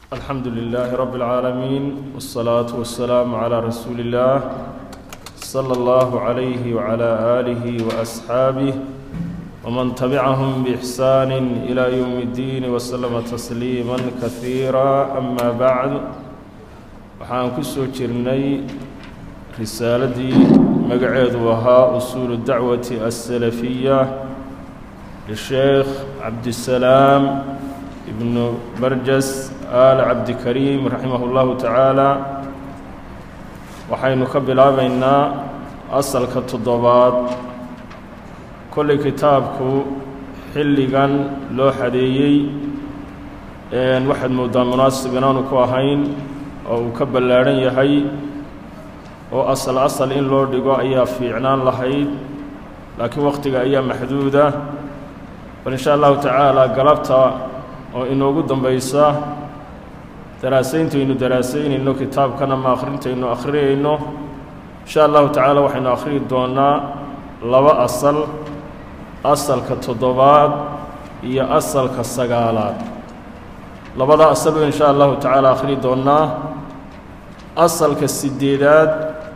الحمد لله رب العالمين والصلاة والسلام على رسول الله صلى الله عليه وعلى آله وأصحابه ومن تبعهم بإحسان إلى يوم الدين وسلم تسليما كثيرا أما بعد waxaan ku soo jirnay risaaladii magaceedu ahaa usuulu dacwati asalafiya lisheekh cabdisalaam ibnu barjas aal cabdikariim raximah اllahu tacaala waxaynu ka bilaabaynaa asalka toddobaad kollay kitaabku xilligan loo xadeeyey waxaad moodaa munaasib inaanu ku ahayn oo uu ka ballaadhan yahay oo asal asal in loo dhigo ayaa fiicnaan lahayd laakiin wakhtiga ayaa maxduuda bal insha allahu tacaala galabta oo inoogu dambaysa daraasayntaaynu daraasaynayno kitaabkan ama akhrintaynu akhriyayno insha allahu tacaala waxaynu akhriyi doonnaa laba asal asalka toddobaad iyo asalka sagaalaad labada asal in insha allahu tacaala akhriyi doonnaa asalka sideedaad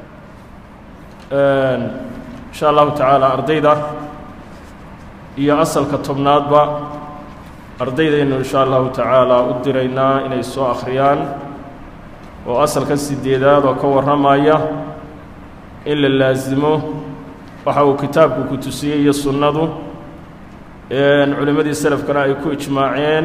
insha allahu tacaala ardayda iyo asalka tobnaadba ardaydaynu insha allahu tacaala u diraynaa inay soo akhriyaan oo asalka sideedaad oo ka warramaya in la laasimo waxa uu kitaabku ku tusiyey iyo sunnadu culimmadii selafkana ay ku ijmaaceen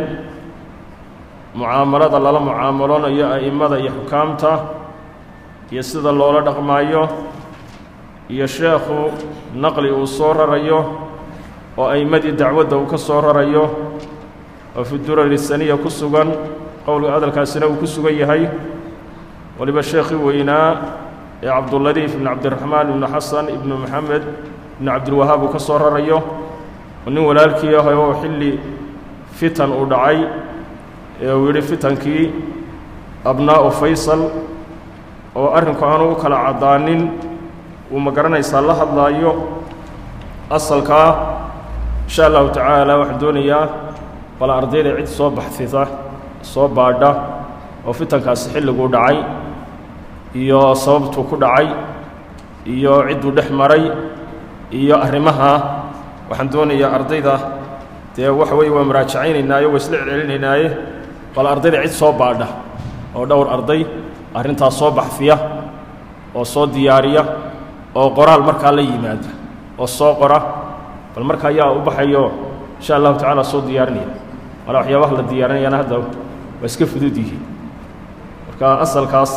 mucaamalada lala mucaamaloonayo a'immada iyo xukaamta iyo sida loola dhaqmaayo iyo sheekhu naqli uu soo rarayo oo a'immadii dacwadda uu ka soo rarayo oo fi durari saniya ku sugan qowlga hadalkaasina uu ku sugan yahay waliba sheekhii weynaa ee cabduladiif ibnu cabdiraxmaan ibnu xasan ibnu maxamed ibnu cabdilwahaab uu ka soo rarayo oo nin walaalkii ah oo xilli fitan uu dhacay ee uu yidhi fitankii abnaa'u faysal oo arrinku aanu u kala caddaanin uu ma garanaysaa la hadlaayo asalkaa insha allahu tacaala waxaan doonayaa bal ardayda cid soo baxsida soo baadha oo fitankaasi xilliguu dhacay iyo sababtuu ku dhacay iyo cidduu dhex maray iyo arrimaha waxaan doonayaa ardayda dee waxa weeye waa muraajacaynaynaayoo waa isla celcelinaynaaye bal ardayda cid soo baadha oo dhowr arday arrintaas soo baxfiya oo soo diyaariya oo qoraal markaa la yimaada oo soo qora bal marka ayaa u baxayo insha allahu tacaala soo diyaarinaya mala waxyaabaha la diyaarinayaana hadda waa iska fudud yihiin marka asalkaas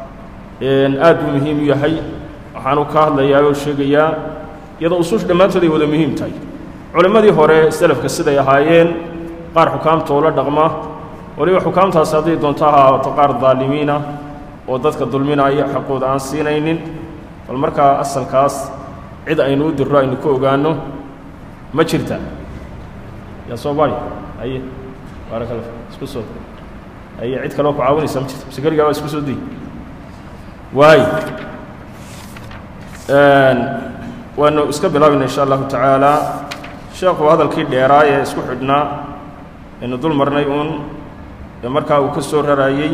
aad buu muhiim u yahay waxaanu ka hadlayaa oo sheegayaa iyadoo usuusha dhammaantood ay wada muhiim tahay culimmadii hore selafka siday ahaayeen qaar xukaamta oo la dhaqma waliba xukaamtaasi hadday doonto ha ahaato qaar daalimiina oo dadka dulminaya xaqooda aan siinaynin bal markaa asalkaas cid aynu u dirro aynu ka ogaanno ma jirta yaa soo baari haye baaraka alla isku soo haye cid kaleo ku caawinaysa ma jirta mise keligaa baa isku soo diy waay waanu iska bilaabayna insha allahu tacaala sheekhu hadalkii dheeraa ee isku xidhnaa aynu dul marnay uun ee markaa uu ka soo raraayey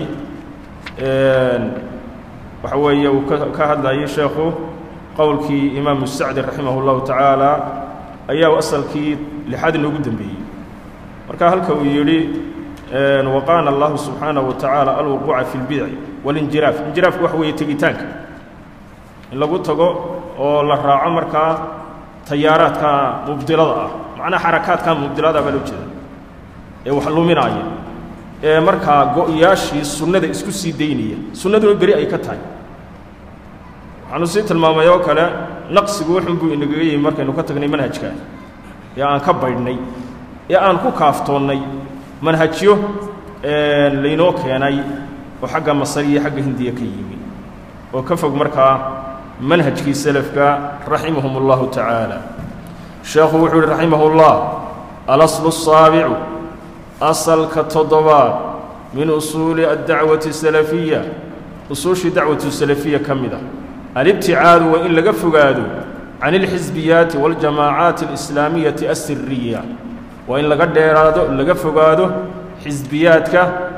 waxa weeye uu ka hadlayey sheekhu qowlkii imaamu sacdi raximah اllahu tacaala ayaa asalkii lixaad inoogu dembeeyey marka halka uu yidhi waqaana allahu subxaanaه wa tacaala alwuquuca fi اlbidci walinjiraaf injiraafku waxa weeye tegitaanka in lagu tago oo la raaco markaa tayaaraadka mubdilada ah macnaha xarakaadka mubdilada baa loo jeeda ee wax luminaaya ee markaa go-yaashii sunnada isku sii daynaya sunnaduna beri ay ka tahay waxaanu sii tilmaamay oo kale naqsigu wuxun buu inagaga yimi markaynu ka tagnay manhajkaa ee aan ka baydhnay ee aan ku kaaftoonnay manhajyo laynoo keenay oo xagga masar iyo xagga hindiya ka yimi oo ka fog markaa manhajkii selafka raximahum اllahu tacaala sheekhu wuxuu yihi raximah اllah alaslu الsaabicu asalka toddobaad min usuuli addacwati salafiya usuushii dacwatu salafiya ka mid ah alibticaadu waa in laga fogaado can اlxisbiyaati waاljamaacaati اlislaamiyati asiriya waa in laga dheeraado laga fogaado xisbiyaadka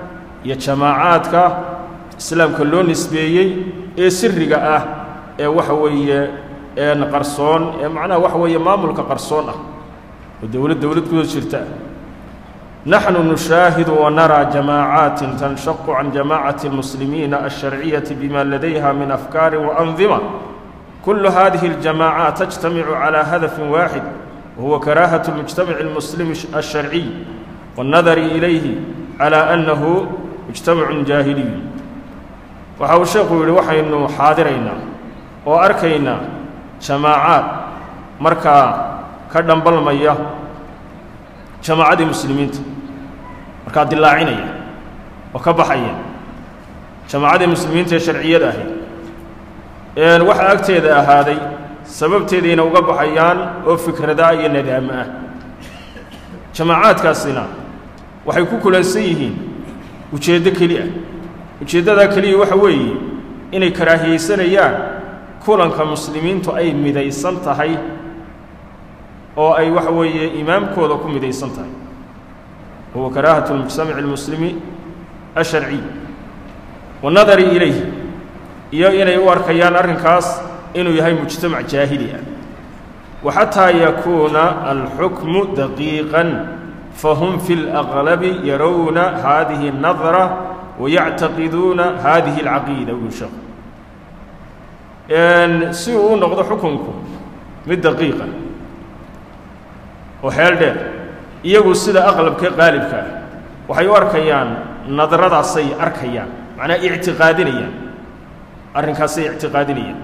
iyo jamaacaadka islaamka loo nisbeeyey ee siriga ah ee waxa weeye een qarsoon ee macnaha waxa weeye maamulka qarsoon ah oo dowlad dowlad kuda jirta naxnu nushaahidu wanaraa jamaacaati tanshaqu can jamaacati اlmuslimiina alsharciyati bima ladayha min afkaari waandima kulu hadihi اljamaacaat tajtamicu calى hadafi waaxid wahuwa karaahaة اlmujtamaci اlmuslimi alsharciy waاnnadari ilayhi calى annahu mujtamacun jaahiliy waxa uu sheekhu yidhi waxaynu xaadiraynaa oo arkaynaa jamaacaad markaa ka dhambalmaya jamaacadii muslimiinta markaa dilaacinaya oo ka baxaya jamaacadii muslimiinta ee sharciyada ahayd waxaa agteeda ahaaday sababteediina uga baxayaan oo fikrada iyo nadaamo ah jamaacaadkaasina waxay ku kulansan yihiin ujeeddo keli ah ujeeddadaa keliya waxa weeye inay karaahiyeysanayaan kulanka muslimiintu ay midaysan tahay oo ay waxa weeye imaamkooda ku midaysan tahay huwa karaahatu اlmujtamaci اlmuslimi asharciy waannadari ilayh iyo inay u arkayaan arrinkaas inuu yahay mujtamac jaahili ah waxataa yakuuna alxukmu daqiiqan fahum fi اlأqlabi yarowna hadihi الnadra wayactaqiduuna hadihi اlcaqiida uu sheekhu si uu u noqdo xukunku mid daqiiqa oo xeel dheer iyagu sida aqlabka qaalibka ah waxay u arkayaan nadradaasay arkayaan macnaa ictiqaadinayaan arrinkaasay ictiqaadinayaan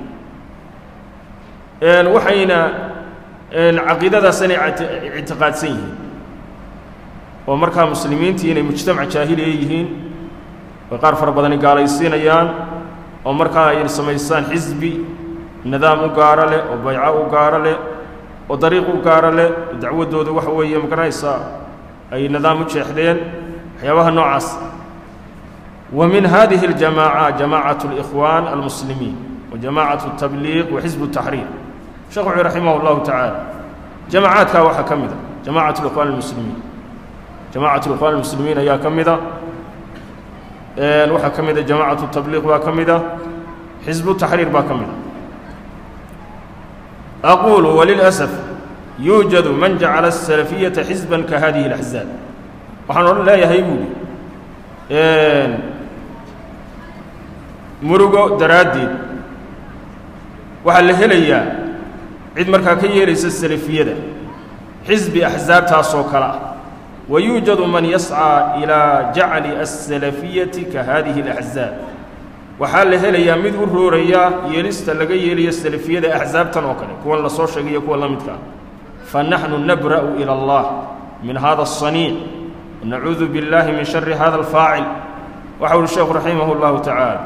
waxayna caqiidadaas inay ictiqaadsan yihiin oo markaa muslimiintii inay mujtamac jaahiliya yihiin oy qaar fara badani gaalaysiinayaan oo markaa ay samaystaan xisbi nidaam u gaaro leh oo bayco u gaaro leh oo dariiq u gaaro leh oo dacwaddooda waxa weeye magaranaysaa ay nidaam u jeexdeen waxyaabaha noocaas wa min hadihi اljamaaca jamaacaة اlإkhwaan almuslimiin wa jamaacaة الtabliiq wa xisb الtaxriir sheekh wuxuu raximah اllahu tacaala jamaacaadkaa waxaa ka mida jamacaة اlikhwan اlmuslimiin jamacaة اlikhwan اlmuslimiin ayaa ka mida waxaa ka mida jamacaة الtabliiq baa ka mida xisbu taxriir baa ka mida أقول وللأسف يوجد من جعل السلفية حزبا كهذه الأحزاب waxaan odhan leeyahay buuli murugo daraaddeed waxaa la helayaa cid markaa ka yeelaysa salafiyada xisbi axsaabtaasoo kale ah wa yuujadu man yascىa ilaa jacli الsalafiyati ka hadihi الأxzaab waxaa la helayaa mid u rooraya yeelista laga yeelayo salafiyada axsaabtan oo kale kuwan la soo sheegay iyo kuwa la midka ah fa naxnu nabra'u ilى اllah min hada الصaniic wanacuudu biاllahi min shari hada alfaacil waxa uhi sheekhu raximah اllahu tacaala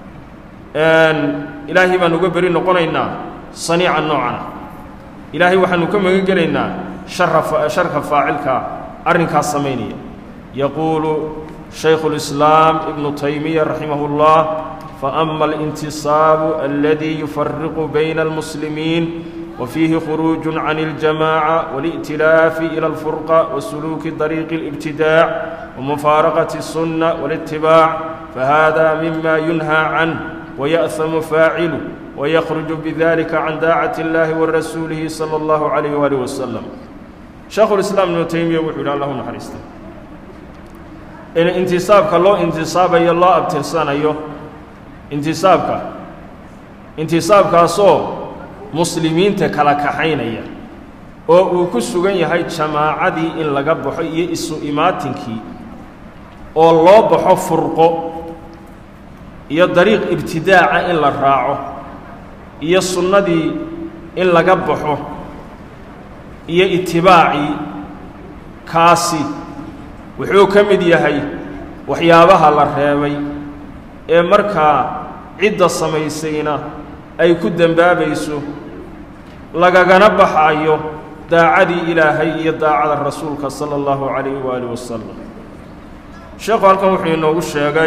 ilaahay baan uga beri noqonaynaa saniica noocana ilaahay waxaanu ka magan gelaynaa shara sharka faacilka arrinkaas samaynaya yaquulu shaykhu اlislaam ibnu taymiya raximah اllah faama alintisaabu aladi yufariqu bayna almuslimiin وفيه خروج عن الجماعة والائتلاف إلى الفرقة وسلوك طريق الابتداع ومفارقة السنة والاتباع فهذا مما ينهى عنه ويأثم فاعله ويخرج بذلك عن داعة الله ورسوله صلى الله عليه وآله وسلم شيخ الإسلام ابن تيمية وحول الله نحرسته إن انتصابك الله انتصاب أي الله أبترسان أيوه انتصابك انتصابك أصوب muslimiinta kala kaxaynaya oo uu ku sugan yahay jamaacadii in laga baxo iyo isu imaatinkii oo loo baxo furqo iyo dariiq ibtidaaca in la raaco iyo sunnadii in laga baxo iyo itibaacii kaasi wuxuu ka mid yahay waxyaabaha la reebay ee markaa cidda samaysayna ay ku dembaabayso lagagana baxayo daacadii ilaahay iyo daacada rasuulka sala allahu calayhi waaalih wasalam sheekhu halkan wuxuu inoogu sheegay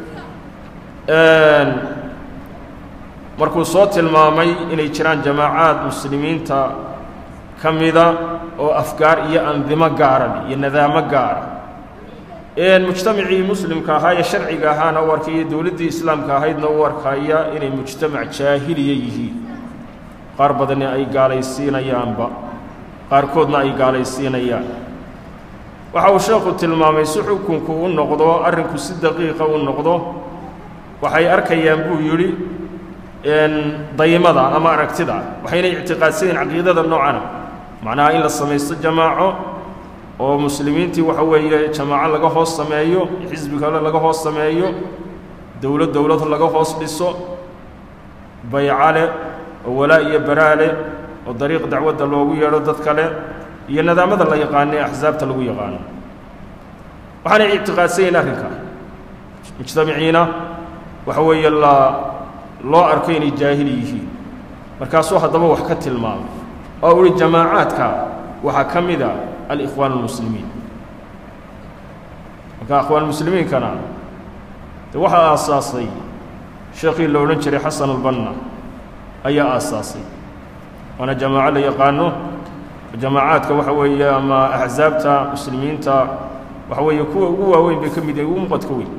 markuu soo tilmaamay inay jiraan jamaacaad muslimiinta ka mida oo afgaar iyo andimo gaara iyo nadaamo gaara mujtamacii muslimka ahaa ee sharciga ahaana u arkaya dowladdii islaamka ahaydna u arkaya inay mujtamac jaahiliya yihiin qaar badani ay gaalaysiinayaanba qaarkoodna ay gaalaysiinayaan waxa uu sheekhu tilmaamay si xukunku u noqdo arrinku si daqiiqa u noqdo waxay arkayaan buu yidhi daymada ama aragtida waxayna ictiqaadsanyiin caqiidada noocana macnaha in la samaysto jamaaco oo muslimiintii waxa weeye jamaaco laga hoos sameeyo xisbi kale laga hoos sameeyo dowlad dowlad laga hoos dhiso bayca leh oo walaa iyo baraa leh oo dariiq dacwadda loogu yeedho dad kale iyo nidaamada la yaqaano ee axsaabta lagu yaqaano waxaanay ictiqaadsan yihin arrinka mujtamiciina waxa weeye la loo arko inay jaahili yihiin markaasuu haddaba wax ka tilmaamay oo uhi jamaacaadka waxaa ka mid a alikhwaan almuslimiin marka akhwaan muslimiinkana de waxaa aasaasay sheekhii la odhan jiray xasan albanna ayaa aasaasay waana jamaaco la yaqaano jamaacaadka waxa weeye ama axsaabta muslimiinta waxa weeye kuwa ugu waaweyn bay ka mid yihin ugu muqadka weyn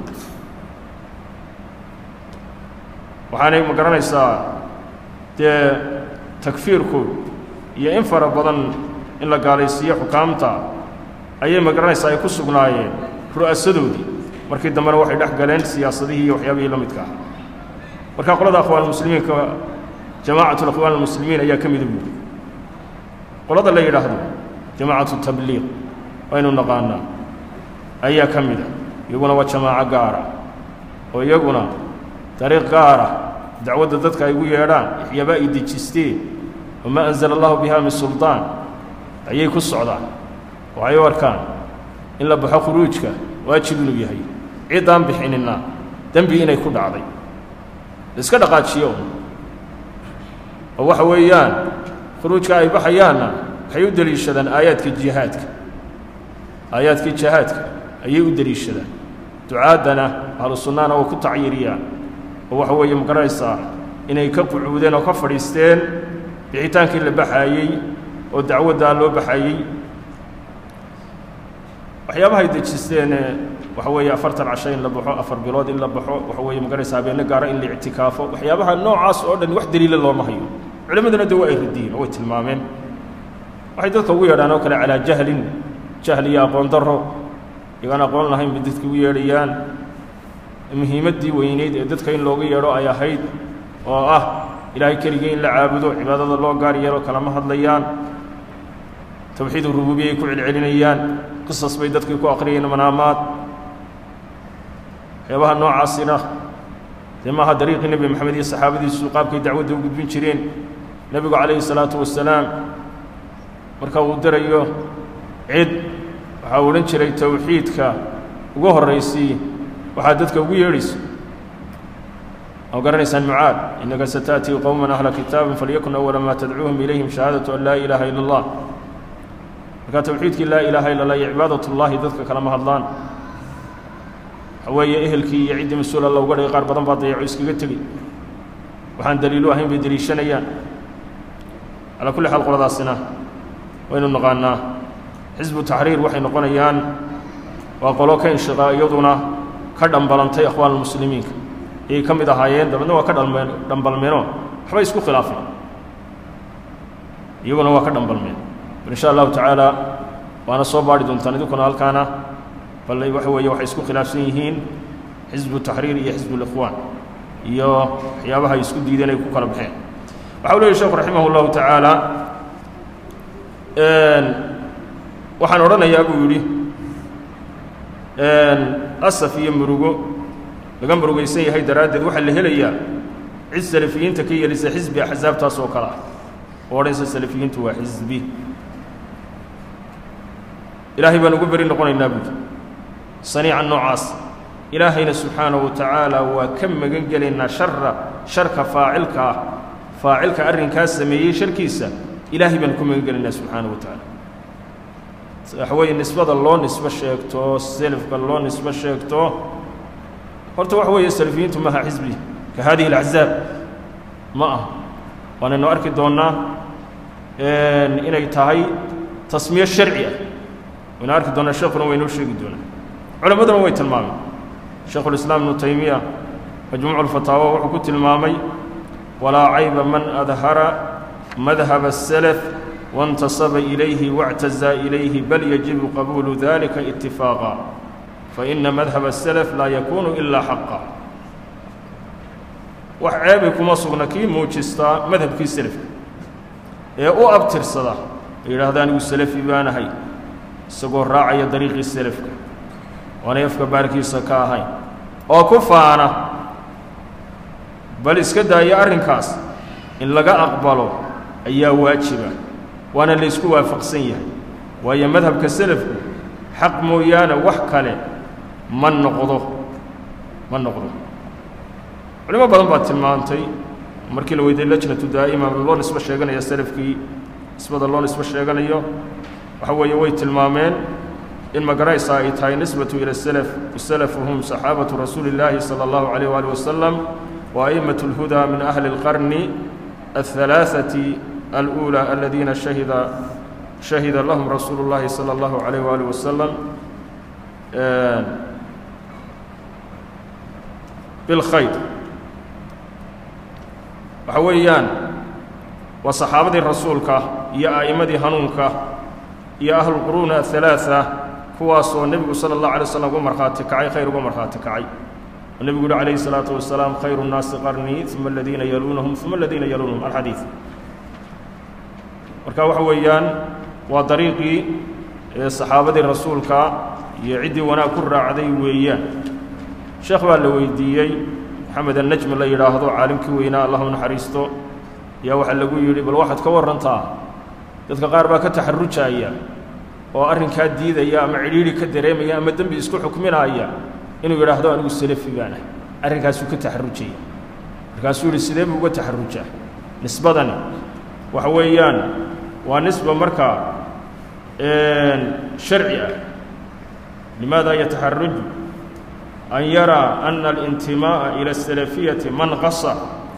waxaanay ma garanaysaa dee takfiirku iyo in fara badan in la gaalaysiiyo xukaamta ayay ma garanaysaa ay ku sugnaayeen ru'asadoodii markii dambena waxay dhex galeen siyaasadihii iyo waxyaabihii la midka ah marka qolada akhwaan muslimiinka jamaacatu akhwaan almuslimiin ayaa ka mida buuri qolada la yidhaahdo jamaacatu tabliiq waynu naqaanaa ayaa ka mida iyaguna waa jamaaco gaara oo iyaguna dariiq gaara dacwadda dadka ay ugu yeedhaan waxyaaba ay dejisteen wamaa anzala allahu biha min suldaan ayay ku socdaan waxay u arkaan in la baxo khuruujka waajib inuu yahay ciddaan bixinina dembi inay ku dhacday laiska dhaqaajiyo oo waxa weeyaan khuruujka ay baxayaanna waxay u deliishadaan aayaadka jihaadka aayaadkii jihaadka ayay u deliishadaan ducaaddana ahlu sunnahana waa ku tacyiriyaan oo waxa weeye ma garanaysaa inay ka qucuudeen oo ka fadhiisteen bixitaankii la baxaayey oo dacwaddaa loo baxayey waxyaabahay dejisteene waxa weeye afartan casho in la baxo afar bilood in la baxo waxa weeye ma garanaysaa habeenno gaara in la ictikaafo waxyaabaha noocaas oo dhan wax daliila looma hayo culimmaduna de waa ay radiyeen oo way tilmaameen waxay dadka ugu yeedhaan oo kale calaa jahlin jahl iyo aqoon darro iyagaan aqoon lahayn bay dadka ugu yeedhayaan muhiimaddii weyneyd ee dadka in looga yeedho ay ahayd oo ah ilaahay keligii in la caabudo cibaadada loo gaar yeelo kalama hadlayaan tawxiid urububiya ay ku celcelinayaan qisas bay dadkii ku aqriyeen manaamaad waxyaabaha noocaasina dee maaha dariiqii nebi moxamed iyo saxaabadiisu qaabkay dacwadda u gudbin jireen nebigu calayhi salaatu wasalaam marka uu dirayo cid waxaa odhan jiray towxiidka ugu horraysii waxaad dadka ugu yeedhayso oo garanaysaan mucaad innaka sata'tii qowman ahla kitaabin falyakun awala maa tadcuuhum ilayhim shahaadatu an laa ilaaha ila allah markaa towxiidkii laa ilaaha illa allah iyo cibaadatullaahi dadka kalama hadlaan waxa weeye ehelkii iyo ciddii mas-uul alla uga dhigay qaar badan baa dayaco iskaga tegey waxaan daliilu ahayn bay deliishanayaan calaa kulli xaal qoladaasina waynu naqaanaa xisbu taxriir waxay noqonayaan waa qolo ka inshiqaa iyaduna ka dhambalantay akhwaan almuslimiinka ayay ka mid ahaayeen dabeedna waa ka dhalmeen dhambalmeenoo waxbay isku khilaafeen iyaguna waa ka dhambalmeen bal insha allahu tacaala waana soo baadhi doontaan idinkuna halkaana bal waxa weeye waxay isku khilaafsan yihiin xisbu taxriir iyo xisbu likhwaan iyo waxyaabaha ay isku diideen ay ku kala baxeen waxa u leeyahy sheekhu raximah اllahu tacaala waxaan odhanayaa buu yidhi asaf iyo murugo laga murugaysan yahay daraaddeed waxaa la helayaa cid salafiyiinta ka yeelisa xisbi axsaabtaas oo kale ah oo odhanaysa salafiyiintu waa xisbi ilaahay baan ugu beri noqonaynaa buudi saniica noocaas ilaahayna subxaanahu wa tacaala waa ka magan gelaynaa shara sharka faacilka ah faacilka arrinkaa sameeyey sharkiisa ilaahay baan ku magan gelaynaa subxaanahu wa tacaala waxa weeye nisbada loo nisbo sheegto selafka loo nisbo sheegto horta waxa weeye salafiyiintu maaha xisbi ka hadihi alaxzaab ma ah waanaynu arki doonnaa inay tahay tasmiye sharci ah waynu arki doonnaa sheekuna waynoo sheegi doonaa culimmaduna way tilmaameen shaekhulislaam ibnu taymiya majmuucu lfataawa wuxuu ku tilmaamay walaa cayba man adhara madhab الself waاntasaba ilayhi واctazaa ilayhi bal yajibu qabuulu dalika itifaaqa faina madhab الself laa yakunu ilaa xaqa wax ceebay kuma sugna kii muujistaa madhabkii selafka ee u abtirsada ay yidhaahda anigu selefi baanahay isagoo raacaya dariiqii selafka oonay afka baarkiisa ka ahayn oo ku faana bal iska daaya arrinkaas in laga aqbalo ayaa waajiba waana laysku waafaqsan yahay waayo madhabka selafku xaq mooyaane wax kale ma noqdo ma noqdo culimo badan baa tilmaantay markii la weydiiyey lajnatu daa'ima loo nisbo sheeganaya selafkii nisbada loo nisbo sheeganayo waxa weeye way tilmaameen in magaraysa ay tahay nisbatu ila selaf wasalafu hum saxaabatu rasuuli illaahi sala allahu calayh waali wasalam wa a'immatu اlhudaa min ahli اlqarni alhalaaثati alأuulى aladiina shahida shahida lahum rasuulu اllahi salى allahu calayh waali wasalam bilkhayr waxa weeyaan waa saxaabadii rasuulka iyo a'immadii hanuunka iyo ahlulquruuna ahalaaثa kuwaasoo nebigu sala اllahu alay slam uga markhaati kacay khayr uga markhaati kacay oo nebigu yuhi calayhi الsalaatu wasalaam khayru الnaasi qarnii uma aladiina yaluunahum uma aladiina yaluunahum alxadiid marka waxa weeyaan waa dariiqii saxaabadii rasuulka iyo ciddii wanaag ku raacday weeyaan sheekh baa la weydiiyey maxamed annajmi la yidhaahdo caalimkii weynaa allahu naxariisto ayaa waxaa lagu yidhi bal waxaad ka warrantaa dadka qaar baa ka taxarujaya oo arrinkaa diidaya ama cidhiidhi ka dareemaya ama dembi isku xukminaaya inuu yidhaahdo anigu salafi baan ahay arrinkaasuu ka taxarujaya markaasuu yidhi sidee buu uga taxarujaa nisbadani waxa weeyaan waa nisba markaa sharci ah limaada yataxaruju an yaraa ana alintimaa'a ila asalafiyati manqasa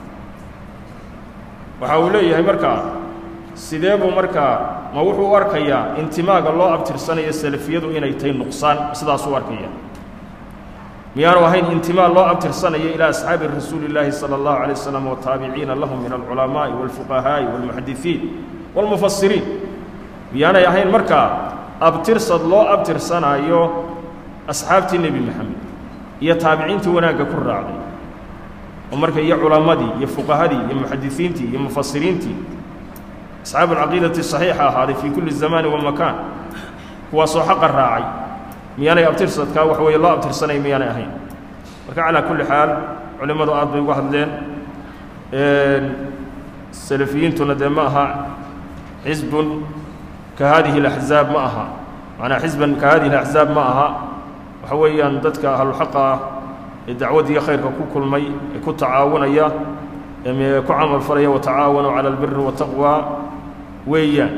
waxa uu leeyahay markaa sidee buu markaa ma wuxuu u arkayaa intimaaga loo abtirsanayo salafiyadu inay tahay nuqsaan sidaasuu arkaya miyaanu ahayn intimaa loo abtirsanayo ilaa asxaabi rasuuli illaahi sala allahu alay wasalam wataabiciina lahum min alculamaa'i walfuqahaa'i walmuxadisiin walmufasiriin miyaanay ahayn markaa abtirsad loo abtirsanaayo asxaabtii nebi moxamed iyo taabiciintii wanaagga ku raacday oo marka iyo culammadii iyo fuqahadii iyo muxadisiintii iyo mufasiriintii asxaabu alcaqiidati saxiixa ahaaday fii kulli zamaani wa makaan kuwaasoo xaqa raacay miyaanay abtirsadkaa wax weeye loo abtirsanay miyaanay ahayn marka calaa kulli xaal culimmadu aad bay uga hadleen salafiyiintuna dee ma aha xisbun ka haadihi alaxzaab ma aha macnaa xisban ka haadihi alaxzaab ma aha waxa weeyaan dadka ahluxaqa ah ee dacwaddiiyo khayrka ku kulmay ee ku tacaawunaya ee ku camal falaya watacaawanuu cala albiri wataqwa weeyaan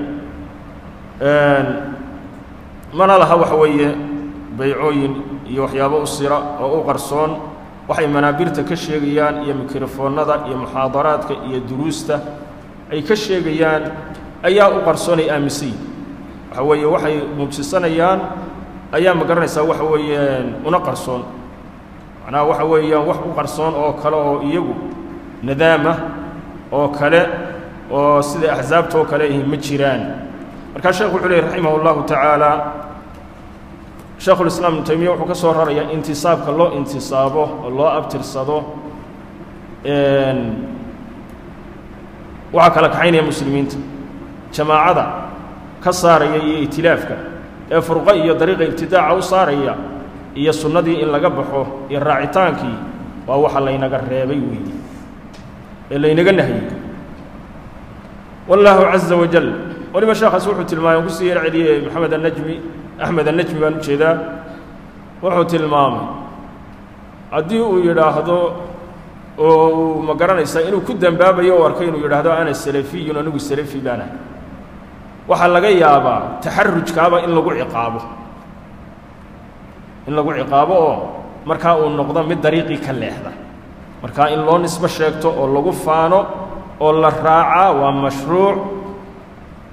mana laha waxa weeye baycooyin iyo waxyaabo u sira oo u qarsoon waxay manaabirta ka sheegayaan iyo mikrofoonnada iyo muxaadaraadka iyo duruusta ay ka sheegayaan ayaa u qarsoon ay aaminsan yihin waxa weeye waxay muujisanayaan ayaa ma garanaysaa waxa weeyaan una qarsoon macnaha waxa weeyaan wax u qarsoon oo kale oo iyagu nadaamah oo kale oo sida axsaabta oo kale ahi ma jiraan markaa sheekhu wuxuu lehy raximah اllahu tacaala sheekhulislaam ibnu taymiya wuxuu ka soo rarayaa intisaabka loo intisaabo oo loo abtirsado waxaa kala kaxaynaya muslimiinta jamaacada ka saaraya iyo itilaafka ee furqo iyo dariiqa ibtidaaca u saaraya iyo sunnadii in laga baxo iyo raacitaankii waa waxa laynaga reebay weeye ee laynaga nahiyey wallaahu caza wajal waliba sheekhaas wuxuu tilmaamay aan kusii yar celiyey maxamed annajmi axmed annajmi baan ujeedaa wuxuu tilmaamay haddii uu yidhaahdo oo uu ma garanaysaa inuu ku dembaabayo u arkay inuu yidhaahdo ana salafiyun anigu salafi baanahay waxaa laga yaabaa taxarujkaaba in lagu ciqaabo in lagu ciqaabo oo markaa uu noqdo mid dariiqii ka leexda markaa in loo nisbo sheegto oo lagu faano oo la raacaa waa mashruuc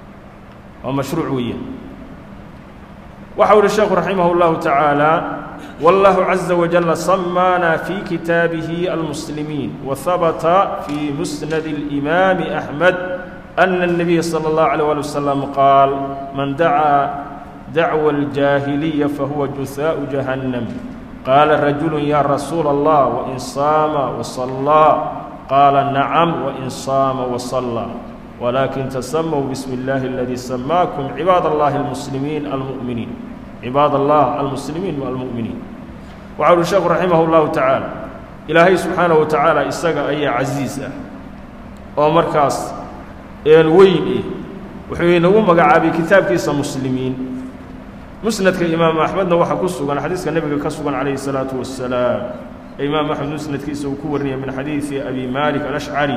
waa mashruuc weeyaan waxa u uhi sheekhu raximah اllahu tacaala والله عز وجل سمانا في كتابه المسلمين وثبت في مسند الإمام أحمد أن النبي صلى الله عليه وسلم قال من دعا دعوى الجاهلية فهو جثاء جهنم قال رجل يا رسول الله وإن صام وصلى قال نعم وإن صام وصلى ولكن تسموا بسم الله الذي سماكم عباد الله المسلمين المؤمنين عباد الله المسلمين والمؤمنين وعلى الشيخ رحمه الله تعالى إلهي سبحانه وتعالى إساق أي عزيزة ومركز الوين وحين هو مقعابي كتاب كيس مسلمين مسند الإمام أحمد وحا كسوغان حديث النبي كسوغان عليه الصلاة والسلام إمام أحمد مسند كيس وكورني من حديث أبي مالك الأشعري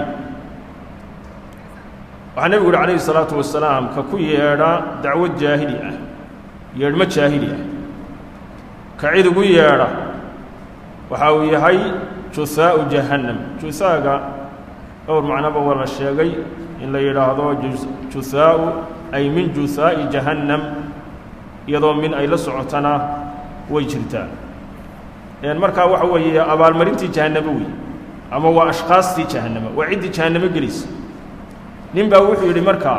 waxaa nebigu uhi calayhi salaatu wasalaam ka ku yeedha dacwad jaahili ah yeedhmo jaahili ah ka cid ugu yeedha waxa uu yahay juhaa'u jahannam juhaaga dhowr macnoba waa la sheegay in la yidhaahdo juhaa'u ay min juhaa'i jahannam iyadoo min ay la socotana way jirtaa markaa waxa weeye abaalmarintii jahannamo wey ama waa ashkaastii jahannama waa ciddii jahannamo gelaysa nin baa wuxuu yidhi markaa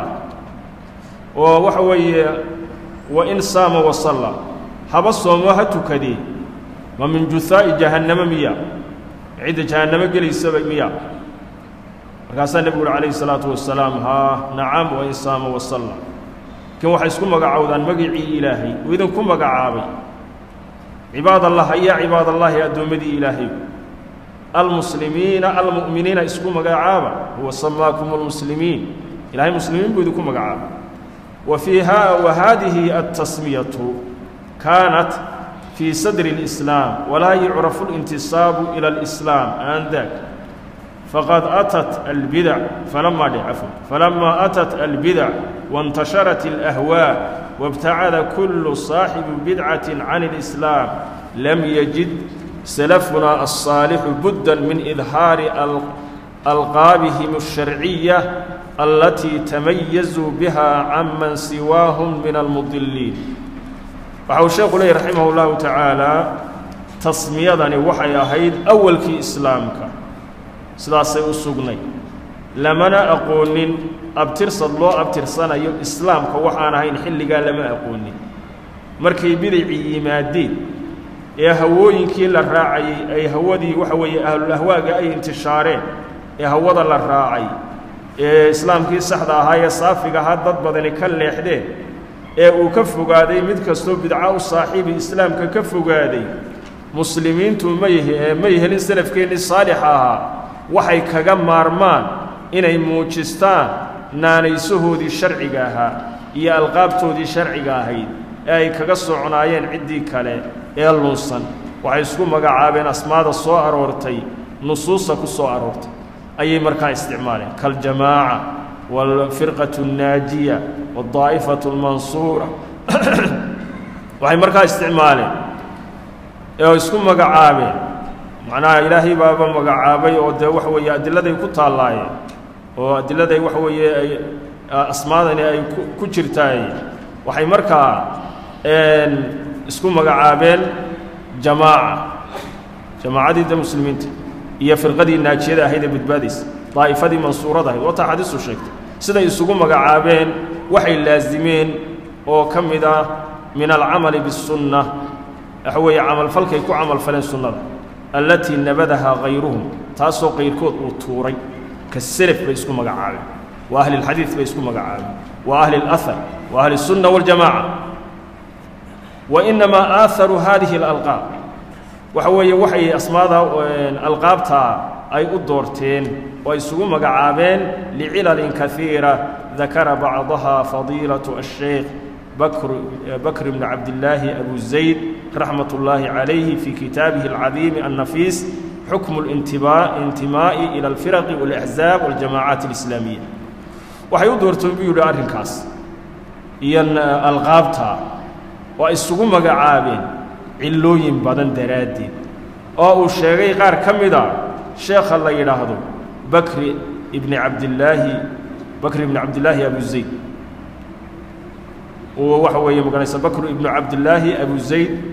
oo waxa weeye wa in saama wasalla haba soomo ha tukadee ma min juhaa'i jahannamo miya cidda jahannamo gelaysaba miya markaasaa nebigu uhi calayhi salaatu wasalaam haa nacam wa in saama wasalla lakiin waxay isku magacowdaan magicii ilaahay uu idinku magacaabay cibaadallah ayaa cibaadallaahi addoommadii ilaahay almuslimiina almu'miniina isku magacaaba huwa samaakum almuslimiin ilahay muslimiin buu idinku magacaaba wa fiiha wa haadihi altasmiyatu kaanat fii sadri اlislaam walaa yucrafu اlintisaabu ila alislaam aandaag faqad atat albidac falamaa dhicafo falamaa atat albidac waاntasharat alahwaa wاbtacada kulu saaxibu bidcati can اlislaam lam yajid سلفنا الصالح بدا من إظهار ألقابهم الشرعية التي تميزوا بها عمن سواهم من المضلين وحو الشيخ لي رحمه الله تعالى تصميضني وحي أهيد أول كي إسلامك سلاسي أسوغني لمنا أقولن أبترصد الله أبترصنا يو إسلامك وحانا هين حل قال لما أقولن مركي بدعي مادين ee hawooyinkii la raacayey ay hawadii waxa weeye ahlulahwaaga ay intishaareen ee hawada la raacay ee islaamkii saxda ahaa ee saafiga ahaa dad badani ka leexdeen ee uu ka fogaaday mid kastoo bidca u saaxiibi islaamka ka fogaaday muslimiintu may may helin salafkeennii saalixa ahaa waxay kaga maarmaan inay muujistaan naanaysahoodii sharciga ahaa iyo alqaabtoodii sharciga ahayd ee ay kaga socnaayeen ciddii kale ee lunsan waxay isku magacaabeen asmaada soo aroortay nusuusta ku soo aroortay ayay markaa isticmaaleen kaljamaaca waalfirqatu annaajiya waadaa'ifatu almansuura waxay markaa isticmaaleen ee isku magacaabeen macnaha ilaahay baaba magacaabay oo dee waxa weeye adiladay ku taallaayeen oo adiladay waxa weeye ay asmaadani ay ku jirtaay waxay markaa isku magacaabeen jamaaca jamaacadii da muslimiinta iyo firqadii naajiyada ahayd ee badbaadaysa daa'ifadii mansuurada ahayd wata xadiisu sheegtay siday isugu magacaabeen waxay laasimeen oo ka mid ah min alcamali biاsunna waxa weeye camalfalkay ku camalfaleen sunnada allatii nabadahaa hayruhum taasoo qayrkood uu tuuray ka selef bay isku magacaabeen wa ahli اlxadiid bay isku magacaabeen wa ahli اlahar wa ahli الsunna waاljamaca wainamaa aaharu haadihi اlalqaab waxa weeye waxay asmaada alqaabtaa ay u doorteen oo ay isugu magacaabeen licilalin kaiira dakara bacdaha fadiilaة الsheikh bakr bn cabdillaahi abu zayd raxmat ullaahi calayhi fii kitaabihi alcadiimi annafiis xukmu اlintimaa'i ila alfiraqi wاlaxzaab waاljamaacaat اlislaamiya waxay u doorteen buu yidhi arrinkaas iyo alqaabta waa isugu magacaabeen cillooyin badan daraaddeed oo uu sheegay qaar ka mida sheekha la yidhaahdo bakri ibni cabdillaahi bakri ibni cabdillaahi abu zayd uu waxa weeye maganaysa bakru ibnu cabdillaahi abu zayd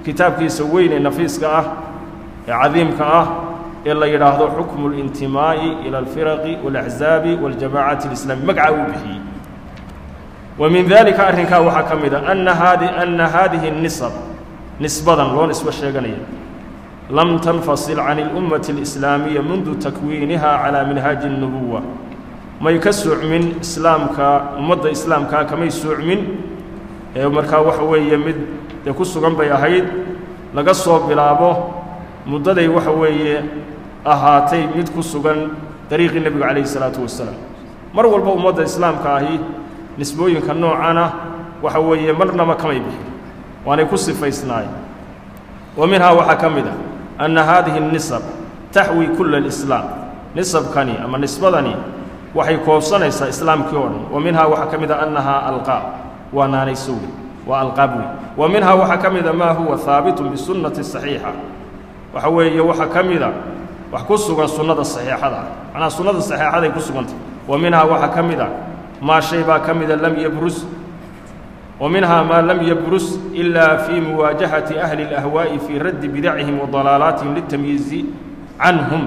kitaabkiisa weyn ee nafiiska ah ee cadiimka ah ee la yidhaahdo xukmu اlintimaa'i ila alfiraqi wاlaxzaabi waاljamaacati اlislaami magaca uu bixiyey wa min dalika arrinkaa waxaa ka mid a ana haadi ana haadihi الnisab nisbadan loo nisbo sheeganaya lam tanfasil can اlummati اlislaamiya mundu takwiiniha calaa minhaaji الnubuwa may ka soocmin islaamka ummadda islaamkaa kamay soocmin ee markaa waxa weeye mid dee ku sugan bay ahayd laga soo bilaabo muddaday waxa weeye ahaatay mid ku sugan dariiqii nebiga calayhi isalaatu wasalaam mar walba ummadda islaamka ahi nisbooyinka noocana waxa weeye marnaba kamay bixin waanay ku sifaysnaayeen wa minhaa waxaa ka mid ah anna haadihi الnisab taxwi kula اlislaam nisabkani ama nisbadani waxay koobsanaysaa islaamkii oo dhan wa minhaa waxaa ka mid a annahaa alqaab waa naanayso wey waa alqaab wey wa minhaa waxaa ka mida maa huwa haabitun bisunnati saxiixa waxa weeye waxaa ka mida wax ku sugan sunnada saxiixada ah macnaha sunnada saxiixaday ku sugantay wa minhaa waxaa ka mid a maa shay baa ka mida lam yabrus wa minhaa maa lam yabrus ilaa fii muwaajahati ahli اlahwaa'i fii raddi bidacihim wa dalaalaatihim litamyiizi canhum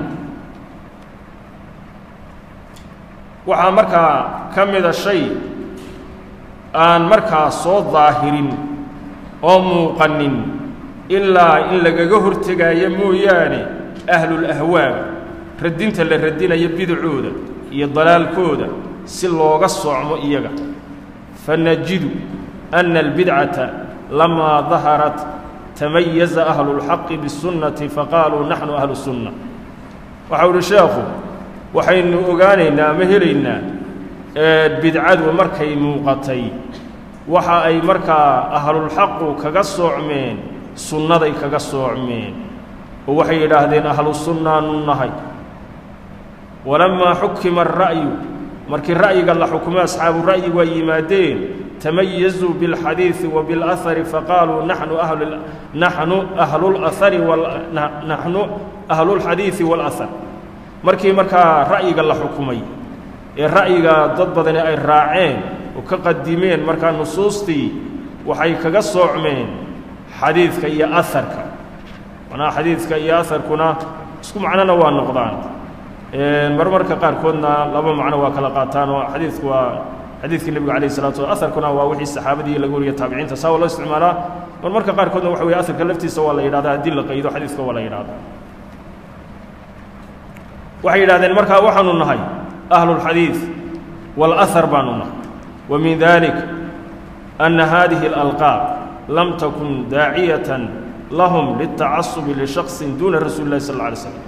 waxaa markaa ka mida shay aan markaa soo daahirin oo muuqanin ilaa in lagaga hortegaayo mooyaane ahlulahwaaga radinta la radinayo bidacooda iyo dalaalkooda si looga soocmo iyaga fanajidu anna albidcata lamaa daharat tamayaza ahlulxaqi bisunnati faqaaluu naxnu ahlu sunna waxau uhi sheekhu waxaynu ogaanaynaa ama helaynaa bidcadu markay muuqatay waxa ay markaa ahlulxaqu kaga soocmeen sunnaday kaga soocmeen oo waxay yidhaahdeen ahlu sunnaanu nahay walammaa xukima ara'yu markii ra'yiga la xukumay asxaabu ra'yi waa yimaadeen tamayazuu biاlxadiidi wa biاlahari faqaaluu naxnu naxnu ahlulahari naxnu ahlulxadiidi wاlahar markii markaa ra'yiga la xukumay ee ra'yiga dad badani ay raaceen oo ka qadimeen markaa nusuustii waxay kaga soocmeen xadiidka iyo aharka macnaha xadiidka iyo aharkuna isku macnona waa noqdaan marmarka qaarkoodna laba macno waa kala qaataan oo xadiidku waa xadiidkii nebiga alayh salatu slam aharkuna waa wixii saxaabadii laga wariya taabiciinta saa waa loo isticmaalaa marmarka qaarkoodna waxa weye aharka laftiisa waa la yidhahdaa haddii la qaydo xadiidka waa la yidhahdaa waxay yidhahdeen markaa waxaanu nahay ahlulxadiid wاlahar baanu nahay wa min dalik anna hadihi اlalqaab lam takun daaciyatan lahum liltacasubi lishaksin duuna rasuuli اllahi sal اlla alay slam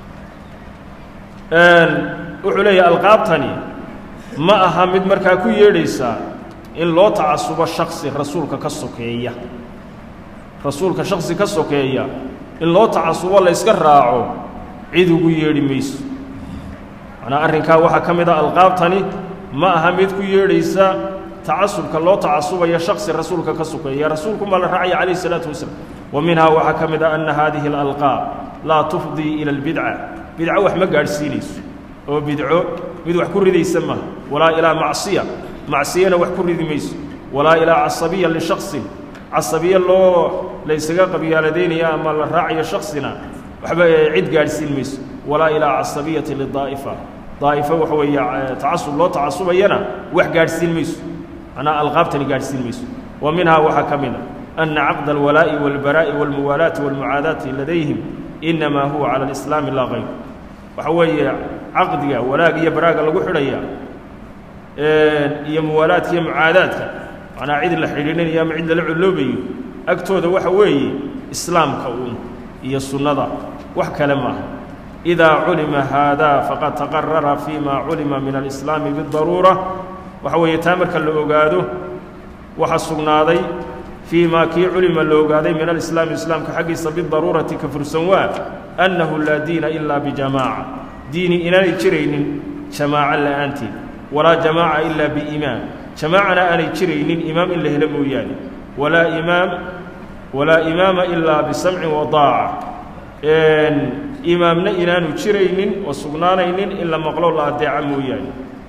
wuxuu leeyahay alqaabtani ma aha mid markaa ku yeedhaysaa in loo tacasubo shaksi rasuulka ka sokeeya rasuulka shaksi ka sokeeya in loo tacasubo la yska raaco cid ugu yeedhi mayso macnaa arrinkaa waxaa ka mid a alqaabtani ma aha mid ku yeedhaysa tacasubka loo tacasubaya shaksi rasuulka ka sokeeya rasuulku maa la raacaya calayhi isalaatu wasalaam wa minhaa waxaa ka mid a anna haadihi alalqaab laa tufdii ila albidca bidco wax ma gaadhsiinayso oo bidco mid wax ku ridaysa maaha walaa ilaa macsiya macsiyana wax ku ridi mayso walaa ilaa casabiya lishaksin casabiye loo laysaga qabyaaladaynaya ama la raacayo shaksina waxba cid gaadhsiin mayso walaa ilaa casabiyati lidaa'ifa daa'ifo waxa weeye tacasub loo tacasubayana wax gaadhsiin mayso macnaha alqaabtani gaadhsiin mayso wa minhaa waxaa ka mid a anna caqda alwalaa'i waalbaraa'i waalmuwaalaati waalmucaadaati ladayhim innamaa huwa cala alislaami laa hayr waxa weeye caqdiga walaag iyo baraaga lagu xidhaya iyo muwaalaadka iyo mucaadaadka macnaa cid la xidhiidhinayo ama cid lala colloobayo agtooda waxa weeye islaamka uun iyo sunnada wax kale maaha idaa culima haadaa faqad taqarara fii ma culima min alislaami bidaruura waxa weeye taa marka la ogaado waxa sugnaaday fii maa kii culima la ogaaday min alislaami islaamka xaggiisa bidaruurati ka fursan waa annahu laa diina ilaa bijamaaca diini inaanay jiraynin jamaaco la'aanteed walaa jamaaca ilaa biimaam jamaacana aanay jiraynin imaam in la helo mooyaane walaa imaam walaa imaama ilaa bisamcin wa daaca imaamna inaanu jiraynin oo sugnaanaynin in la maqlo la adeeca mooyaane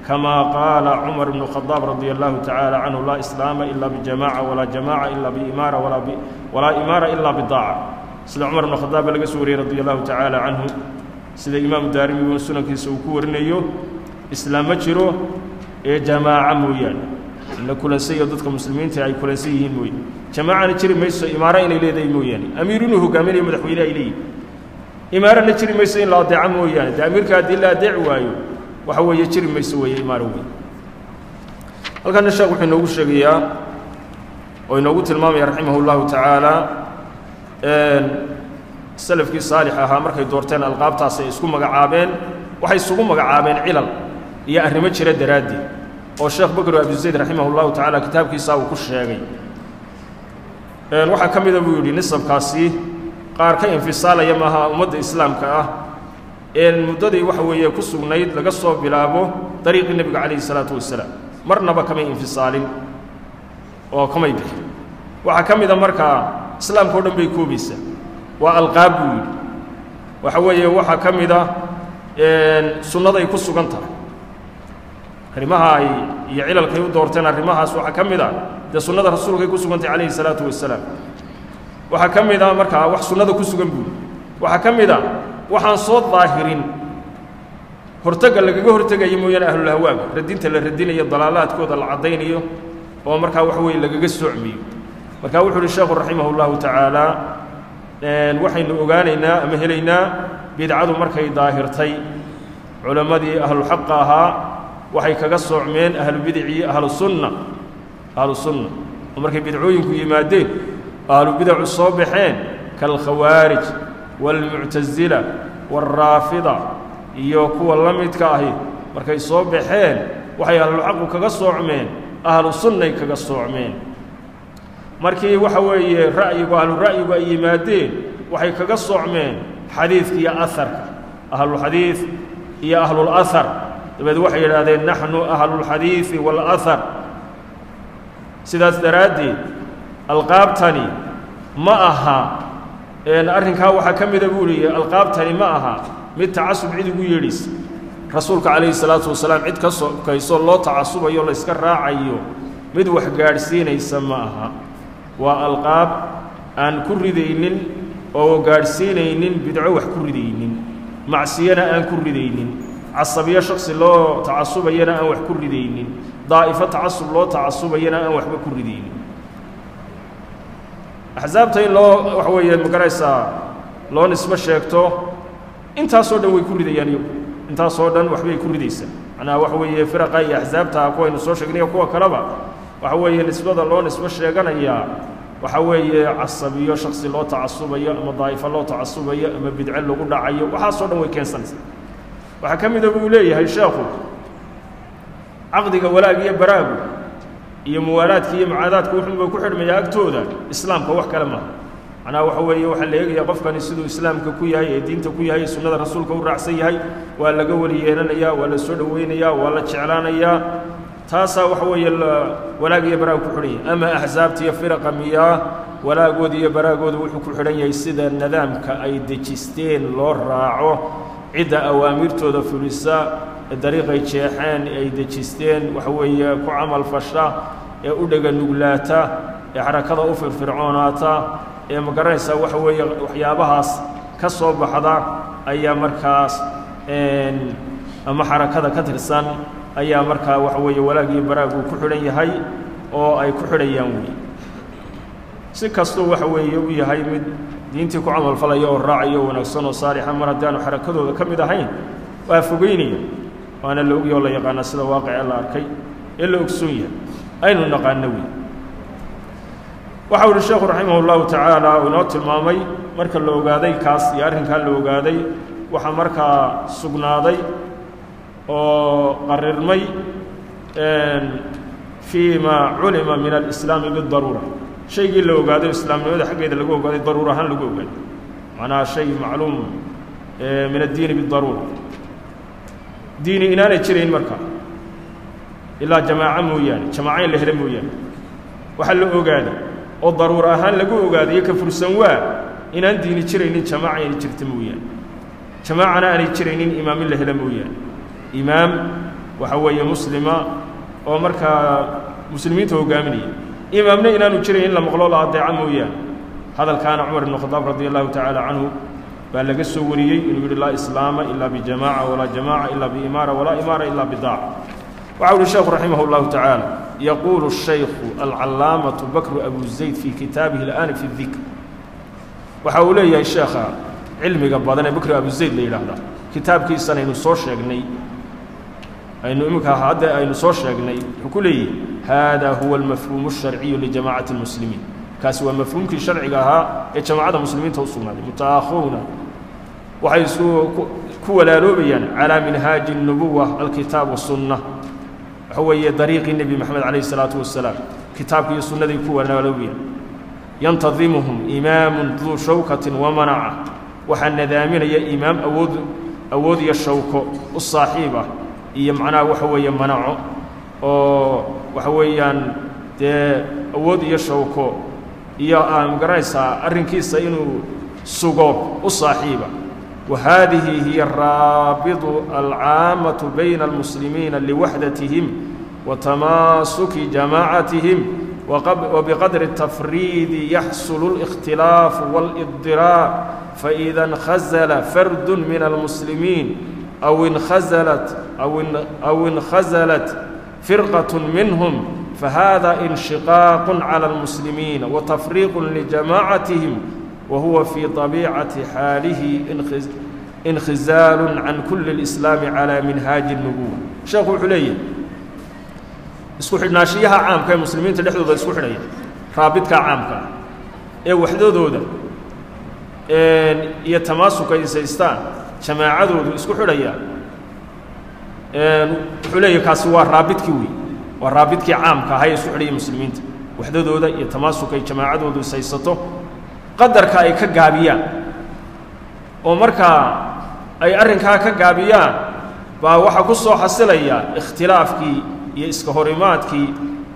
كما قال عمر بن الخطاب رضي الله تعالى عنه لا إسلام إلا بجماعة ولا جماعة إلا بإمارة ولا, ب... ولا إمارة إلا بالطاعة سيد عمر بن الخطاب لقى سوري رضي الله تعالى عنه سيد إمام الدارمي والسنة كيسوكور نيو إسلام جرو إيه جماعة مويان إن كل سيد ضدك مسلمين تاعي كل سيد موي جماعة نجري ميسو إمارة إن إليه دي مويان أميرونه قامين مدحوينة إليه إمارة نجري ميسو إن لا دعا مويان دا أمير كادي لا دعوايو waxa weeye jiri mayso weeye imaaro weyn halkana sheekh wuxuu inoogu sheegayaa oo inoogu tilmaamaya raximah اllahu tacaala salafkii saalix ahaa markay doorteen alqaabtaas ay isku magacaabeen waxay isugu magacaabeen cilal iyo arrimo jira daraaddeed oo sheekh bakr abi zayd raximah اllahu tacaala kitaabkiisa uu ku sheegay waxaa ka mida buu yidhi nisabkaasi qaar ka infisaalaya maaha ummadda islaamka ah muddadii waxa weeye ku sugnayd laga soo bilaabo dariiqii nebiga calayhi salaatu wasalaam marnaba kamay infisaalin oo kamay bixin waxaa ka mida markaa islaamka o dhan bay koobaysaa waa alqaab buu yidhi waxa weeye waxaa ka mida sunnaday ku sugan tahay arrimaha ay iyo cilalkay u doorteen arrimahaas waxaa ka mid a dee sunnada rasuulkay ku sugan tahay calayhi salaatu wasalaam waxaa ka mid a markaa wax sunnada ku sugan buu yidhi waxaa ka mid a waxaan soo daahirin hortagga lagaga hortegayo mooyaane ahlulahwaaga radinta la radinayo dalaalaadkooda la caddaynayo oo markaa waxa weeye lagaga soocmiyo marka wuxuu uhi sheekhu raximah اllahu tacaala waxaynu ogaanaynaa ama helaynaa bidcadu markay daahirtay culammadii ahluxaqa ahaa waxay kaga soocmeen ahlubidicii ahlusunna ahlusunna oo markay bidcooyinku yimaadeen ahlubidacu soo baxeen kaalkhawaarij waalmuctasila waalraafida iyo kuwa la midka ahi markay soo baxeen waxay ahluxaqu kaga soocmeen ahlu sunnay kaga soocmeen markii waxa weeye ra'yigu ahlu ra'yigu ay yimaadeen waxay kaga soocmeen xadiidka iyo aharka ahlulxadiid iyo ahlulahar dabeed waxay yidhaahdeen naxnu ahlulxadiidi waalahar sidaas daraaddeed alqaabtani ma aha arrinkaa waxaa ka mida buu lihi alqaabtani ma aha mid tacasub cid ugu yeedhaysa rasuulka calayhi salaatu wasalaam cid ka sokayso loo tacasubayo layska raacayo mid wax gaadhsiinaysa ma aha waa alqaab aan ku ridaynin oo gaadhsiinaynin bidco wax ku ridaynin macsiyana aan ku ridaynin casabiyo shaksi loo tacasubayana aan wax ku ridaynin daa'ifo tacasub loo tacasubayana aan waxba ku ridaynin axsaabta in loo waxa weeye magaraysaa loo nisbo sheegto intaasoo dhan way ku ridayaan iyagu intaasoo dhan waxbay ku ridaysaa macnaha waxa weeye firaqa iyo axsaabta kuwaynu soo sheegnay kuwa kaleba waxa weeye nisbada loo nisbo sheeganayaa waxa weeye casabiyo shaksi loo tacasubayo ama daa'ifo loo tacasubayo ama bidce lagu dhacayo waxaasoo dhan way keensanaysaa waxaa ka mida buu leeyahay sheekhu caqdiga walaag iyo baraagu iyo muwaalaadka iyo mucaadaadka wuxuunba ku xidhmayaa agtooda islaamka wax kale maaha macnaha waxa weeye waxaa la eegayaa qofkani siduu islaamka ku yahay ee diinta ku yahay sunnada rasuulka u raacsan yahay waa laga weli yeelanayaa waa la soo dhoweynayaa waa la jeclaanayaa taasaa waxa weeye walaag iyo baraag ku xidhan yahay ama axsaabta iyo firaqa miyaa walaagooda iyo baraagooda wuxuu ku xidhan yahay sida nidaamka ay dejisteen loo raaco cidda awaamirtooda fulisa ee dariiqay jeexeen ay dejisteen waxa weeye ku camal fasha ee u dhega nuglaata ee xarakada u firfircoonaata ee ma garanaysaa waxa weeye waxyaabahaas ka soo baxda ayaa markaas ama xarakada ka tirsan ayaa markaa waxa weeye walaag iyo baraag uu ku xidhan yahay oo ay ku xidhayaan wey si kastuu waxa weeye u yahay mid diintii ku camalfalaya oo raacaya oo wanaagsan oo saalixa mar haddaanu xarakadooda ka mid ahayn waa fogeynaya waana la ogya oo la yaqaana sida waaqice la arkay ee la ogsoon yahay aynu naqaano wey waxa uhi sheekhu raximah اllahu tacaala uu inoo tilmaamay marka la ogaaday kaas iyo arrinkaa la ogaaday waxaa markaa sugnaaday oo qarirmay fii ma culima min alislaami bidaruura shaygii la ogaaday islaamnimada xaggeeda lagu ogaaday daruur ahaan lagu ogaaday macnaha shay macluum min addiini bidaruura diini inaanay jirayn marka ilaa jamaaco mooyaane jamaaco in la helo mooyaane waxaa la ogaaday oo daruur ahaan lagu ogaadayo ka fursan waa inaan diini jiraynin jamaaca inay jirta mooyaane jamaacana aanay jiraynin imaam in la helo mooyaane imaam waxa weeye muslima oo markaa muslimiinta hogaaminaya imaamna inaanu jirayn in la maqlo la adeeca mooyaane hadalkaana cumar ibn khadaab radi allahu tacaala canhu baa laga soo wariyey inuu yidhi laa islaama ilaa bijamaaca walaa jamaaca ilaa biimaara walaa imaara ilaa bidaaca waxa uhi sheekhu raximah اllahu tacaala yaquulu shaykhu alcalaamatu bakru abu zayd fii kitaabihi اl'aani fi dikr waxa uu leeyahay sheekha cilmiga badan ee bakru abu zayd la yidhaahdaa kitaabkiisan aynu soo sheegnay aynu iminka hadda aynu soo sheegnay wuxuu ku leeyahy hada huwa almafhuumu الsharciyu lijamacati اlmuslimiin kaasi waa mafhuumkii sharciga ahaa ee jamacadda muslimiinta u sugnaaday mutaakhowna waxay isu ku walaaloobayaan calaa minhaaji الnubuwa alkitaab wasunna waxa weeye dariiqii nebi moxamed calayh الsalaatu wasalaam kitaabka iyo sunnaday ku walaaloobayaan yantadimuhum imaamun duu shawkatin wamanaca waxaa nadaaminaya imaam awood awood iyo shawko u saaxiib ah iyo macnaha waxa weeye manaco oo waxa weeyaan dee awood iyo shawko iyo aa magaranaysaa arrinkiisa inuu sugo u saaxiiba wa haadihi hiya araabidu alcaamatu bayna almuslimiina liwaxdatihim wa tamaasuki jamaacatihim وبqدر التفريد يحصل الاختلاف والإضطراar فإذا انخزل فرد من المسلمين أو انخزلت أو انخزلت فرقة منهم فهذا انشقاق على المسلمين وتفريق لجماعتهم وهو في طبيعة حاله انخزال عن كل الإسلام على منهاج النبوة شيخ حليه isku xidhnaashiyaha caamka ee muslimiinta dhexdooda isku xidhaya raabidka caamka ee waxdadooda iyo tamaasuka isaystaan jamaacadoodu isku xidhaya wuxuu leeyahy kaasi waa raabidkii wey waa raabidkii caamka ahaa ee isku xidhaya muslimiinta waxdadooda iyo tamaasuka ay jamaacadoodu ishaysato qadarka ay ka gaabiyaan oo markaa ay arrinkaa ka gaabiyaan baa waxaa ku soo xasilaya ikhtilaafkii iyo iska horimaadkii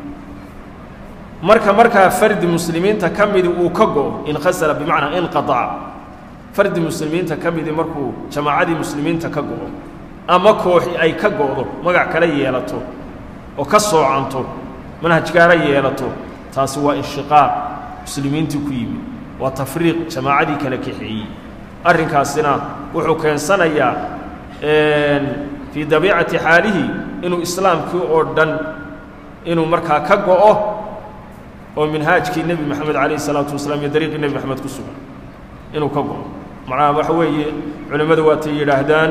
marka markaa fardi muslimiinta ka midi uu ka go'o inkhasala bimacnaa inqaaca fardi muslimiinta ka midi markuu jamaacadii muslimiinta ka go'o ama kooxi ay ka go'do magac kala yeelato oo ka soocanto manhajgaara yeelato taasi waa inshiqaaq muslimiintii ku yimid waa tafriiq jamaacadii kala kaxeeyey arrinkaasina wuxuu keensanayaa fii dabiicati xaalihi inuu islaamkii oo dhan inuu markaa ka go'o oo minhaajkii nebi moxamed calayh isalaatu wasalaam iyo dariiqii nebi moxamed ku sugan inuu ka go'o macnaha waxa weeye culimmadu waatay yidhaahdaan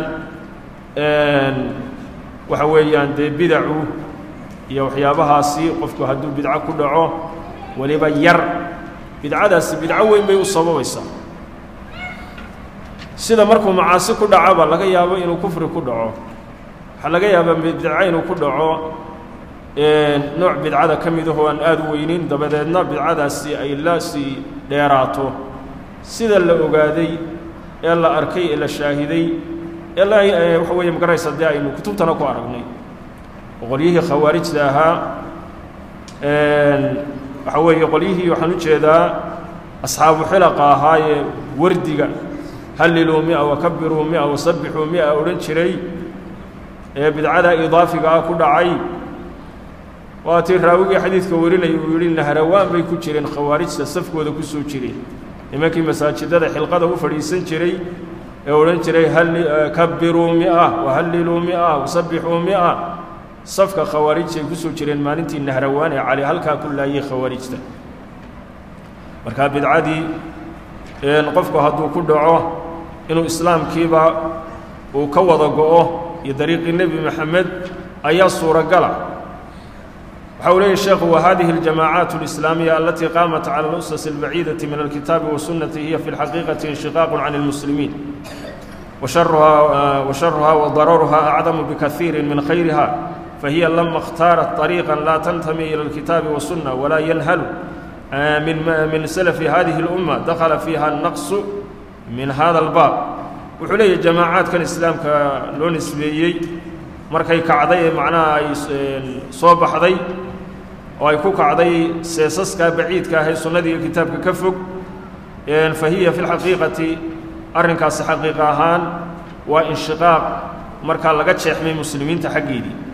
waxa weeyaan dee bidacu iyo waxyaabahaasi qofku hadduu bidco ku dhaco weliba yar bidcadaasi bidco weyn bay u sababaysaa sida markuu macaasi ku dhacaba laga yaabo inuu kufri ku dhaco waxaa laga yaabaa bidca inuu ku dhaco nooc bidcada ka midahoo aan aada u weynin dabadeedna bidcadaasi ay la sii dheeraato sida la ogaaday ee la arkay ee la shaahiday ee la waxa weeye magaraysa dee aynu kutubtana ku aragnay qolyihii khawaarijta ahaa waxa weeye qolyihii waxaan u jeedaa asxaabu xilaqa ahaayee wardiga halliluu mia wakabiruu mia wasabbixuu mia odhan jiray ee bidcada idaafiga ah ku dhacay waa tii raawigii xadiidka warinaya uu yidhi nahrawaan bay ku jireen khawaarijta safkooda ku soo jireen nimankii masaajidada xilqada u fadhiisan jiray ee odhan jiray kabiruu mia wahalliluu mia wasabbixuu mia safka khawaarijta ay ku soo jireen maalintii nahrawaan ee cali halkaa ku laayay khawaarijta markaa bidcadii qofku hadduu ku dhaco inuu islaamkiiba uu ka wada go'o iyo dariiqii nebi moxamed ayaa suuragala waxa uu leeyahy sheekhu wahadihi اljamaacaat اlislaamiya alatii qaamat cala اlusas اlbaciidati min alkitaabi wasunnati hiya fi اlxaqiiqati inshiqaaq can اlmuslimiin washaruha wadararuha acdamu bikaiiri min khayriha fahiya lama اhtaarat طariiqa laa tantami ilى اlkitaabi wasunna walaa yanhalu min salafi hadihi اlumma dakhala fiiha الnaqsu min hada اlbaab wuxuu leeyahy jamaacaadkan islaamka loo nisbeeyey markay kacday ee macnaha ay soo baxday oo ay ku kacday seesaskaa baciidka ah ee sunnadii iyo kitaabka ka fog fa hiya fi lxaqiiqati arrinkaasi xaqiiqa ahaan waa inshiqaaq markaa laga jeexmay muslimiinta xaggeedii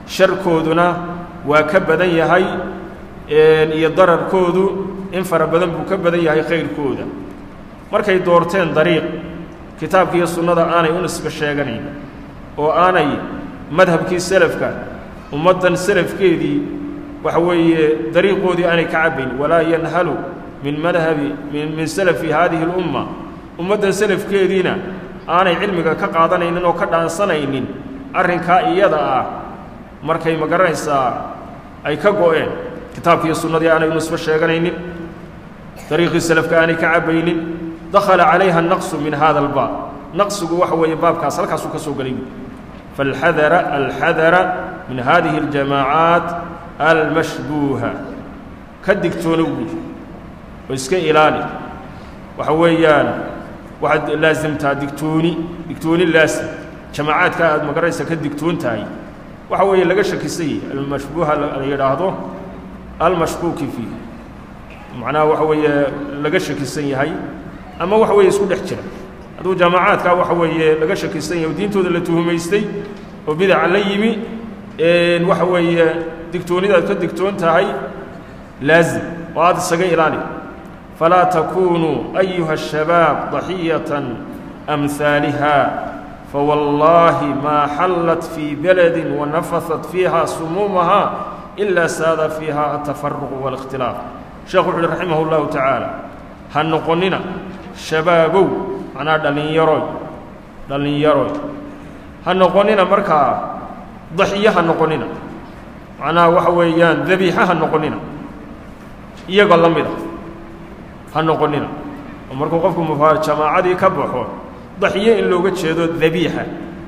sharkooduna waa ka badan yahay iyo dararkoodu in fara badan buu ka badan yahay khayrkooda markay doorteen dariiq kitaabka iyo sunnada aanay u nisbe sheeganayn oo aanay madhabkii selafka ummaddan selafkeedii waxa weeye dariiqoodii aanay ka cabbayn walaa yanhalu min madhabi min salafi haadihi اlumma ummaddan selafkeediina aanay cilmiga ka qaadanaynin oo ka dhaansanaynin arrinkaa iyada ah markay ma garanaysaa ay ka go'een kitaabkiiyo sunnadii aanay nisbo sheeganaynin dariiqii selafka aanay ka cabbaynin dakhala calayha naqsu min hada albaab naqsigu waxa weeye baabkaas halkaasuu ka soo gelay falxadara alxadara min hadihi اljamaacaat almashbuuha ka digtoono guud oo iska ilaali waxa weeyaan waxaad laasimtaa digtooni digtooni laasim jamaacaadka aad magaraysa ka digtoon tahay waxa weeye laga shakisay almashbuuha la yidhaahdo almashkuuki fiih macnaha waxa weeye laga shakisan yahay ama waxa weeye isku dhex jira hadduu jaamacaadkaa waxa weeye laga shakisan yahay oo diintooda la tuhumaystay oo bidaca la yimi waxa weeye digtoonidaad ka digtoon tahay laazim oo aad isaga ilaali falaa takunuu ayuha الshabaab ضaxiyatan amhaaliha fawallaahi maa xallat fii beladi wanafasat fiiha sumuumaha ilaa saada fiiha atafaruq wاlاkhtilaaf sheekhu wuxu uhi raximah اllahu tacaala ha noqonina shabaabow macnaa dhallinyaroy dhallinyaroy ha noqonina markaa daxiyo ha noqonina macnaha waxa weeyaan dabiixa ha noqonina iyagoo la mid a ha noqonina oo markuu qofku mufa jamaacadii ka baxo daxiyo in looga jeedo dabiixa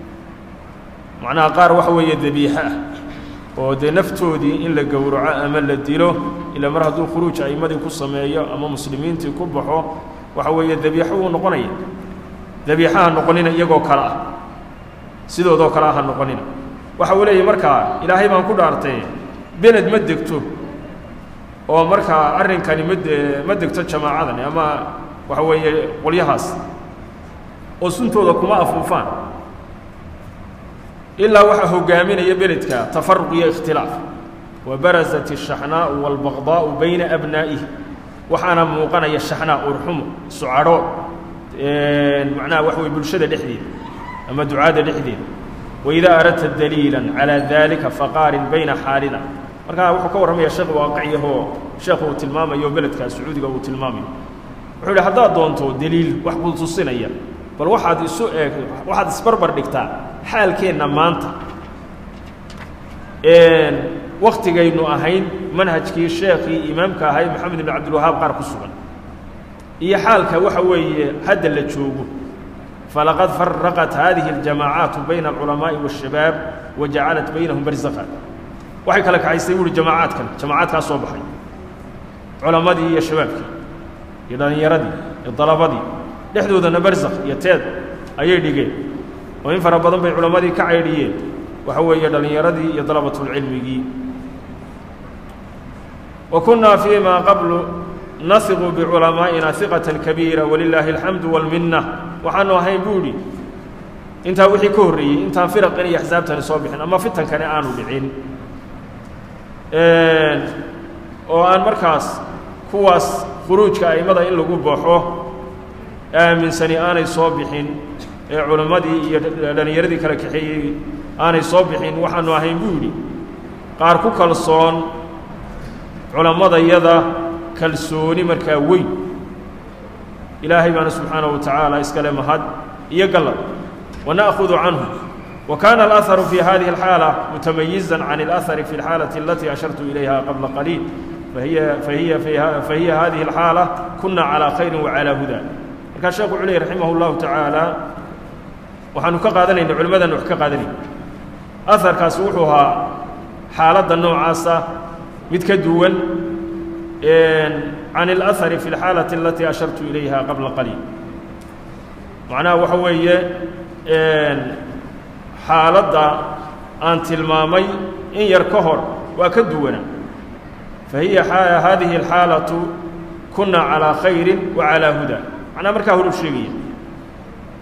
macnaha qaar waxa weeye dabiixa ah oo dee naftoodii in la gowraco ama la dilo ilaa mar hadduu khuruuj a'immadii ku sameeyo ama muslimiintii ku baxo waxa weeye dabiixo uu noqonaya dabiixa ha noqonina iyagoo kale ah sidoodoo kale ah ha noqonina waxa uu leeyahy markaa ilaahay baan ku dhaartay beled ma degto oo markaa arrinkani ma de ma degto jamaacadani ama waxa weeye qolyahaas oo suntooda kuma afuufaan ilaa waxaa hoggaaminaya beledka tafaruq iyo ikhtilaaf wa barasat الshaxnaa'u wاlbaqdaa'u bayna abnaa'ihi waxaana muuqanaya shaxnaa urxumo sucadho macnaha waxa weye bulshada dhexdeeda ama ducaadda dhexdeeda waidaa aradta daliila calaa dalika faqaarin bayna xaalina markaa wuxuu ka warramaya sheekh waaqiciyahoo sheekhu uu tilmaamayo beledkaa sacuudiga uu tilmaamayo wuxuu yidhi haddaad doonto deliil wax buu tusinaya bal waxaad isu eeg waxaad isbarbar dhigtaa xaalkeenna maanta waktigaynu ahayn manhajkii sheekhii imaamka ahay maxamed ibn cabdilwahaab qaar ku sugan iyo xaalka waxa weeye hadda la joogo falaqad faraqat hadihi اljamaacaatu bayna alculamaaءi waالshabaab wa jacalat baynahum barzakha waxay kala kaxaysay buuhi jamaacaadkan jamaacaadkaa soo baxay culammadii iyo shabaabkii iyo dhallinyaradii iyo dalabadii dhexdoodana barzakh iyo teed ayay dhigeen oo in fara badan bay culammadii ka caydhiyeen waxa weeye dhallinyaradii iyo dalabatulcilmigii wa kunnaa fii ma qablu nahiqu biculamaa'ina hiqatan kabiira walilaahi alxamdu wاlminna waxaanu ahayn buu idhi intaa wixii ka horreeyey intaan firaqan iyo axsaabtani soo bixin ama fitankani aanu dhicin oo aan markaas kuwaas khuruujka a'immada in lagu baxo aaminsani aanay soo bixin ee culammadii iyo dhallinyaradii kala kaxeeyey aanay soo bixin waxaanu ahayn buu yidhi qaar ku kalsoon culammadayada kalsooni markaa weyn ilaahay baana subxaanaه wa tacaala iskale mahad iyo gallad wana'hudu canhu wa kana alأharu fi hadihi اlxaala mutamayiza can اlأhari fi اlxaalaةi alatii ashartu ilayha qabla qaliil fahiya fahiya fahiya hadihi اlxaala kuna calىa khayri wacalىa huda markaa sheekhu wuxuu ley raximah اllahu tacaala waxaanu ka qaadanayna culimmadan wax ka qaadanayna aharkaasi wuxuu ahaa xaaladda noocaasa mid ka duwan can اlأhari fi اlxaalaةi alatii ashartu ilayha qabla qaliil macnaha waxa weeye xaaladda aan tilmaamay in yar ka hor waa ka duwana fahiya hadihi اlxaalaةu kuna calىa khayri wa calىa huda macnaha markaa horu sheegaya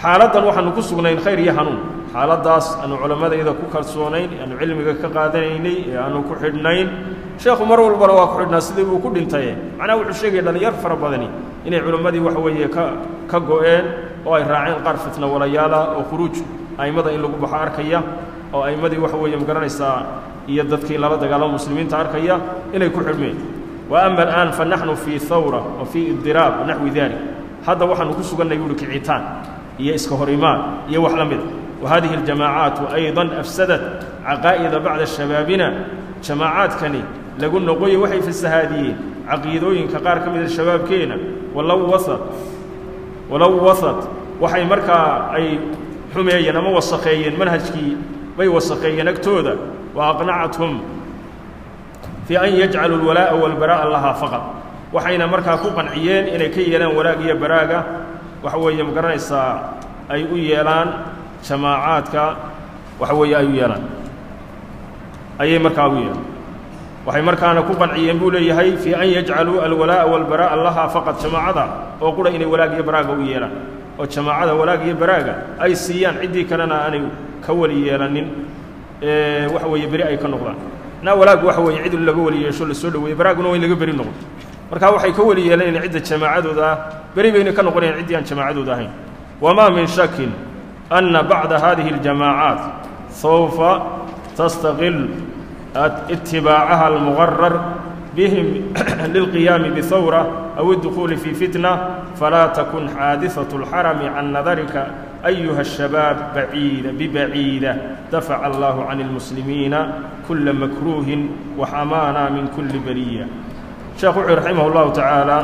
xaaladdan waxaanu ku sugnayn khayr iyo hanuun xaaladdaas aanu culammadayda ku kalsoonayn aanu cilmiga ka qaadanaynay ee aanu ku xidhnayn sheekhu mar walbana waa ku xidhnaa sidii buu ku dhintaye macnaha wuxuu sheegaya dhallinyar fara badani inay culammadii waxa weeye ka ka go'een oo ay raaceen qaar fitna walayaala oo khuruuj a'immada in lagu baxo arkaya oo a'immadii waxa weeye magaranaysaa iyo dadkii lala dagaalamo muslimiinta arkaya inay ku xidhmeen wa ama al'aan fa naxnu fii hawra wa fii idiraab naxwi dalik hadda waxaanu ku sugannay buuhi kicitaan iyo iska hor imaan iyo wax la mida wa hadihi aljamaacaatu aydan afsadat caqaa'ida bacda shabaabina jamaacaadkani lagu noqoye waxay fasahaadiyeen caqiidooyinka qaar ka mida shabaabkeenna walow wasad walow wasad waxay markaa ay xumeeyeen ama wasakheeyeen manhajkii bay wasakheeyeen agtooda wa aqnacathum fii an yajcaluu alwalaa'a walbaraa'a lahaa faqad waxayna markaa ku qanciyeen inay ka yeelaan walaag iyo baraaga waxa weeye ma garanaysaa ay u yeelaan jamaacaadka waxa weeye ay u yeelaan ayay markaa u yeelaan waxay markaana ku qanciyeen buu leeyahay fii an yajcaluu alwalaa'a walbaraa'a lahaa faqad jamaacada oo qura inay walaag iyo baraaga u yeelaan oo jamaacada walaag iyo baraaga ay siiyaan ciddii kalena aanay ka weli yeelanin waxa weeye beri ay ka noqdaan naa walaag waxa weeye cid laga weli yeesho la soo dhaweeye baraaguna waa in laga beri noqdo marka waxay ka weli yeelanayeen cidda jamaacadooda ah beri bayna ka noqonayaan ciddii aan jamaacadooda ahayn wamaa min shakin anna bacda hadihi اljamaacaat sawfa tastaqil itibaacaha almugarar bihim lilqiyaami bihawra aw اdukhuuli fii fitna falaa takun xaadiثaة اlxarami can nadarika ayuha الshabaab baciida bibaciida dafaca allahu can اlmuslimiina kula makruuhin waxamaana min kuli beriya sheekh wuxuu raximah اllahu tacaala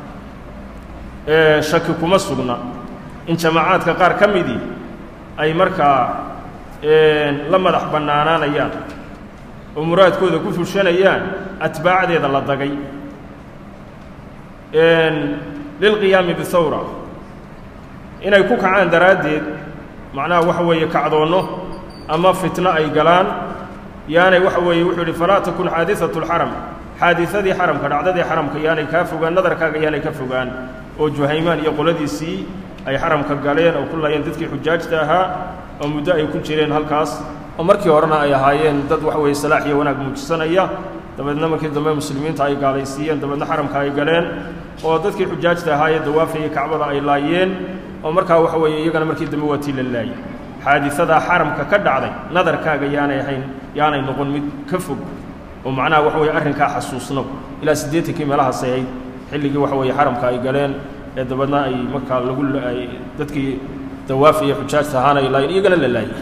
shaki kuma sugna in jamaacaadka qaar ka midii ay markaa la madax bannaanaanayaan oo muraadkooda ku fushanayaan atbaacdeeda la dagay lilqiyaami bihawra inay ku kacaan daraaddeed macnaha waxa weeye kacdoonno ama fitno ay galaan yaanay waxa weeye wuxuu yidhi falaa takun xaadiثaة اlxaram xaadiثadii xaramka dhacdadii xaramka yaanay kaa fogaan nadarkaaga yaanay ka fogaan oo juhaymaan iyo qoladiisii ay xaramka galeen oo ku laayeen dadkii xujaajta ahaa oo muddo ay ku jireen halkaas oo markii horena ay ahaayeen dad waxa weeye salaax iyo wanaag muujisanaya dabeedna markii dambe muslimiinta ay gaalaysiiyeen dabeedna xaramka ay galeen oo dadkii xujaajta ahaa ee dawaafayay kacbada ay laayeen oo markaa waxa weeye iyagana markii dambe waa tii la laayey xaadisadaa xaramka ka dhacday nadarkaaga yaanay ahayn yaanay noqon mid ka fog oo macnaha waxa weeye arrinkaa xasuusno ilaa siddeetankii meelahaas ay ahayd xilligii waxa weeye xaramka ay galeen ee dabeedna ay markaa lagu ay dadkii dawaafaya xujaajta ahaana ay laayeen iyagana la laayey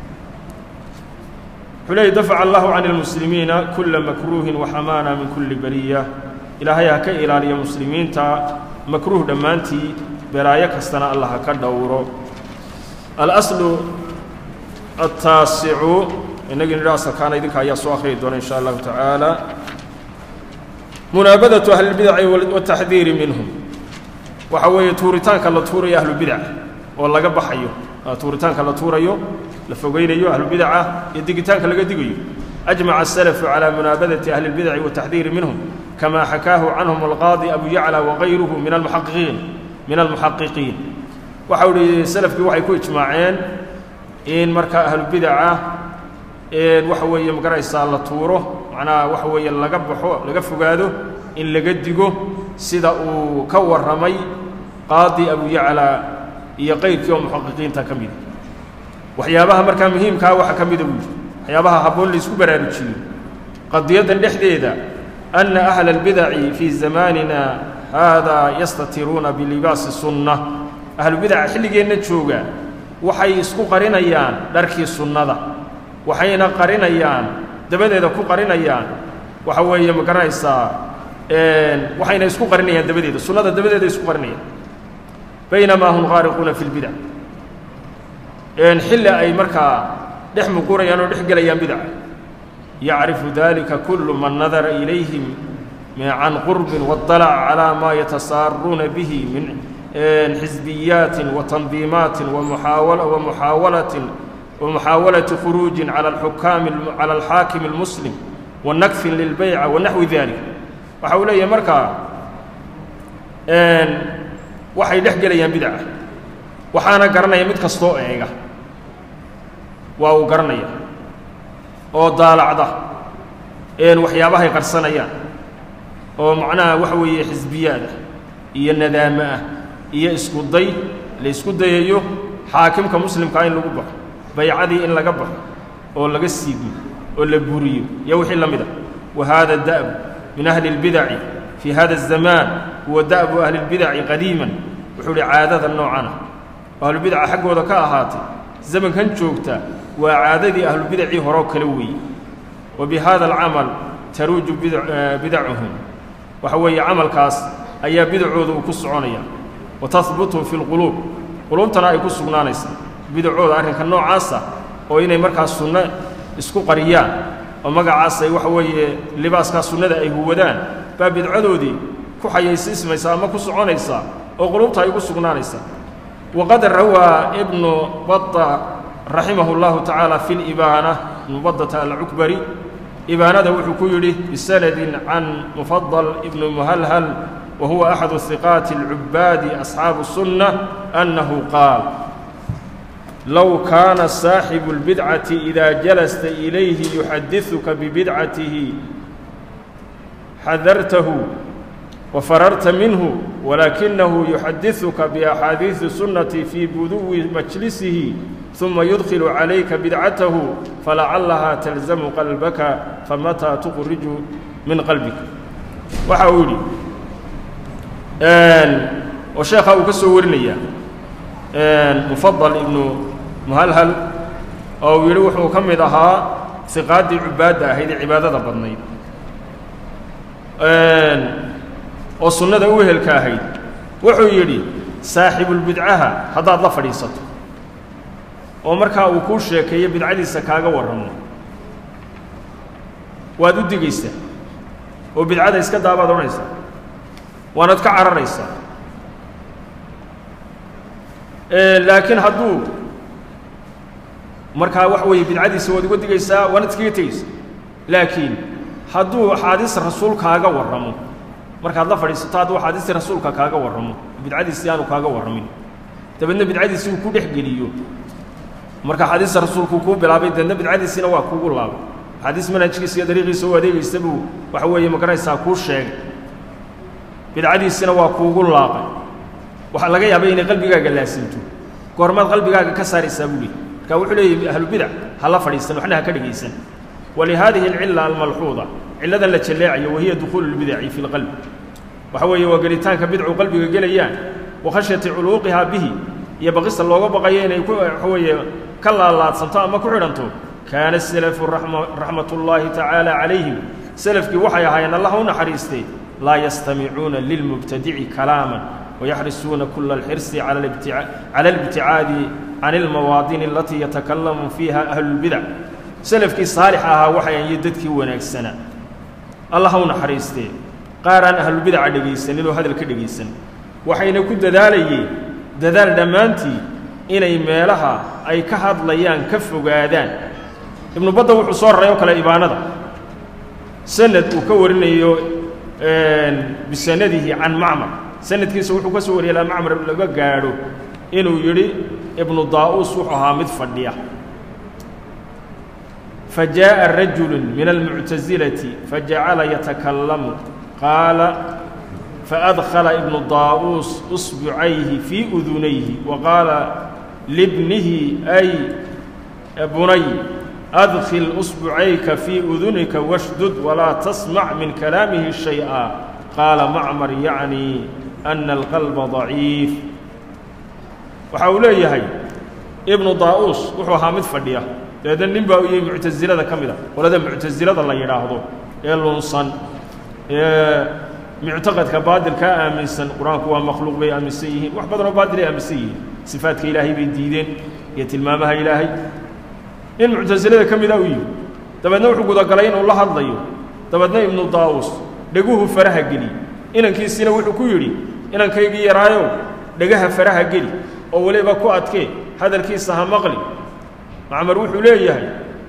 wuxuu leeyay dafaca allahu can اlmuslimiina kula makruuhin waxamaana min kuli beriya ilaahay ha ka ilaaliya muslimiinta makruuh dhammaantii belaayo kastana allah ha ka dhowro alaslu altaasicu inagii nidha asalkaana idinka ayaa soo akhriyi doona in sha allahu tacaala munaabadatu ahlilbidaci wataxdiiri minhum waxa weeye tuuritaanka la tuurayo ahlubidac oo laga baxayo tuuritaanka la tuurayo la fogaynayo ahlubidaca iyo digitaanka laga digayo ajmaca asalafu calaa munaabadati ahli اlbidaci wataxdiiri minhum kama xakaahu canhum alqaadi abu yacla wagayruhu min almuxaqiqiin min almuxaqiqiin waxau ihi salafkii waxay ku ijmaaceen in markaa ahlubidaca waxa weeye magaraysaa la tuuro macnaha waxa weeye laga baxo laga fogaado in laga digo sida uu ka warramay qaadi abu yacla iyo qayrkii oo muxaqiqiinta ka mida waxyaabaha markaa muhiimkaa waxa ka mida buu yidhi waxyaabaha habboon laysku baraarujiyo qadiyaddan dhexdeeda anna ahla albidaci fii zamaanina haadaa yastatiruuna bilibaasi sunna ahlubidaca xilligeenna jooga waxay isku qarinayaan dharkii sunnada waxayna qarinayaan dabadeeda ku qarinayaan waxa weeye ma garanaysaa waxayna isku qarinayaan dabadeeda sunnada dabadeeda isku qarinayaan baynamaa hum qaariquuna fi lbidac xilli ay markaa dhex muqurayaan oo dhex gelayaan bidaca yacrifu dalika kulu man nadara ilayhim can qurbin waاطalaca calaa maa yatasaaruuna bihi min xisbiyaatin watandiimaatin wamuxaawalatin ومحاولة خروج على الحكام على الحاكم المسلم ونكف للبيع ونحو ذلك waxa uu leeyahay markaa waxay dhex gelayaan bidca waxaana garanaya mid kastoo eega waa uu garanaya oo daalacda een waxyaabahay qarsanayaan oo macnaha waxa weeye xisbiyaad ah iyo nadaamo ah iyo isku day la isku dayayo xaakimka muslimkaa in lagu baxo baycadii in laga baxo oo laga siigo oo la buriyo iyo wixii la mid a wa haada da'bu min ahli اlbidaci fii hada الzamaan huwa da'bu ahli اlbidaci qadiiman wuxuu uhi caadada noocan ah oo ahlubidaca xaggooda ka ahaatay zamankan joogta waa caadadii ahlubidacii horeo kale weeye wa bi hada alcamal taruuju bidacuhum waxa weeye camalkaas ayaa bidacooda uu ku soconaya wa tahbutu fi lquluub quluubtana ay ku sugnaanaysa bidacooda arrinka noocaasa oo inay markaas sunno isku qariyaan oo magacaas ay waxa weeye libaaskaa sunnada ay huwadaan baa bidcadoodii ku xayaysiismaysa ama ku soconaysa oo quluubta ay ku sugnaanaysa waqad rawaa ibnu bada raximahu اllahu tacaala fi libaana ibnu badata alcukbari ibaanada wuxuu ku yidhi bisanadin can mufadal ibnu muhalhal wa huwa axadu hiqaati اlcubaadi asxaabu الsunna annahu qaal low kaana saaxibu اlbidcati ida jalasta ilayhi yuxadiثuka bibidcatihi xadartahu وفررت منه ولكنه يحدثك بأحاديث السنة في بدو مجلسه ثم يدخل عليك بدعته فلعلها تلزم قلبك فمتى تخرج من قلبك وحاولي وشيخ أبو كسو ورنيا مفضل ابن مهلهل أو يروح وكمدها ثقات عبادة هذه عبادة بدنيد oo sunnada u wehelka ahayd wuxuu yidhi saaxibulbidcaha haddaad la fadhiisato oo markaa uu kuu sheekeeyo bidcadiisa kaaga warramo waad u digaysaa oo bidcada iska daabaad odhanaysaa waanaad ka cararaysaa laakiin hadduu markaa waxa weeye bidcadiisa waad uga digaysaa waanaad iskaga tegaysaa laakiin hadduu axaadiis rasuul kaaga warramo markaad la fadhiisato hadduu axaadiistii rasuulka kaaga warramo bidcadiisii aanu kaaga warramin dabeedna bidcadiisii uu ku dhex geliyo marka axaadiista rasuulkuu kuu bilaabay dabeedna bidcadiisiina waa kuugu laabay axaadiis manhajkiisa iyo dariiqiisa u adeegaysa buu waxa weeye maganaysaa kuu sheegay bidcadiisina waa kuugu laaqay waxaa laga yaabay inay qalbigaaga laasinto goormaad qalbigaaga ka saaraysaa buu leey marka wuxuu leeyahy ahlubidac ha la fadhiisan waxna ha ka dhegaysan walihadihi alcila almalxuuda cilladan la jalleecayo wahiya dukhuulu lbidaci fi lqalb waxa weeye waa gelitaanka bidcu qalbiga gelayaan wa khashyati culuuqihaa bihi iyo baqista looga baqayo inay ku waxa weeye ka laalaadsanto ama ku xidhanto kaana salafu raxmat ullaahi tacaala calayhim selafkii waxay ahaayeen allah u naxariistay laa yastamicuuna lilmubtadici kalaaman wayaxrisuuna kula alxirsi cala albticaadi can ilmawaadini alatii yatakalamu fiiha ahlulbidac selafkii saalix ahaa waxay iyo dadkii wanaagsanaa allah u naxariistee qaar aan ahlulbidaca dhegaysanin oo hadal ka dhegaysan waxayna ku dadaalayeen dadaal dhammaantii inay meelaha ay ka hadlayaan ka fogaadaan ibnu badda wuxuu soo raray oo kale ibaanada sanad uu ka warinayo bisanadihi can macmar sanadkiisa wuxuu ka soo wariyay ilaa macmar laga gaadho inuu yidhi ibnu daa'uus wuxuu ahaa mid fadhiya فجاء رجل من المعتزلة فجعل يتكلم قال فأدخل ابن طاووس إصبعيه في أذنيه وقال لابنه أي بني أدخل إصبعيك في أذنك واشدد ولا تسمع من كلامه شيئا قال معمر يعني أن القلب ضعيف وحوليه ابن طاووس وحو حامد فديه dabeedna nin baa u yimi muctasilada ka mid a qolada muctasilada la yidhaahdo ee lunsan ee muctaqadka baadilkaa aaminsan qur-aanku waa makhluuq bay aaminsan yihiin wax badanoo baadilay aaminsan yihiin sifaadka ilaahay bay diideen iyo tilmaamaha ilaahay nin muctasilada ka mida u yimi dabeedna wuxuu gudagalay inuu la hadlayo dabeedna ibnu daawus dheguhu faraha geli inankiisiina wuxuu ku yidhi inankaygii yaraayow dhegaha faraha geli oo weliba ku adkee hadalkiisa ha maqli macmar wuxuu leeyahay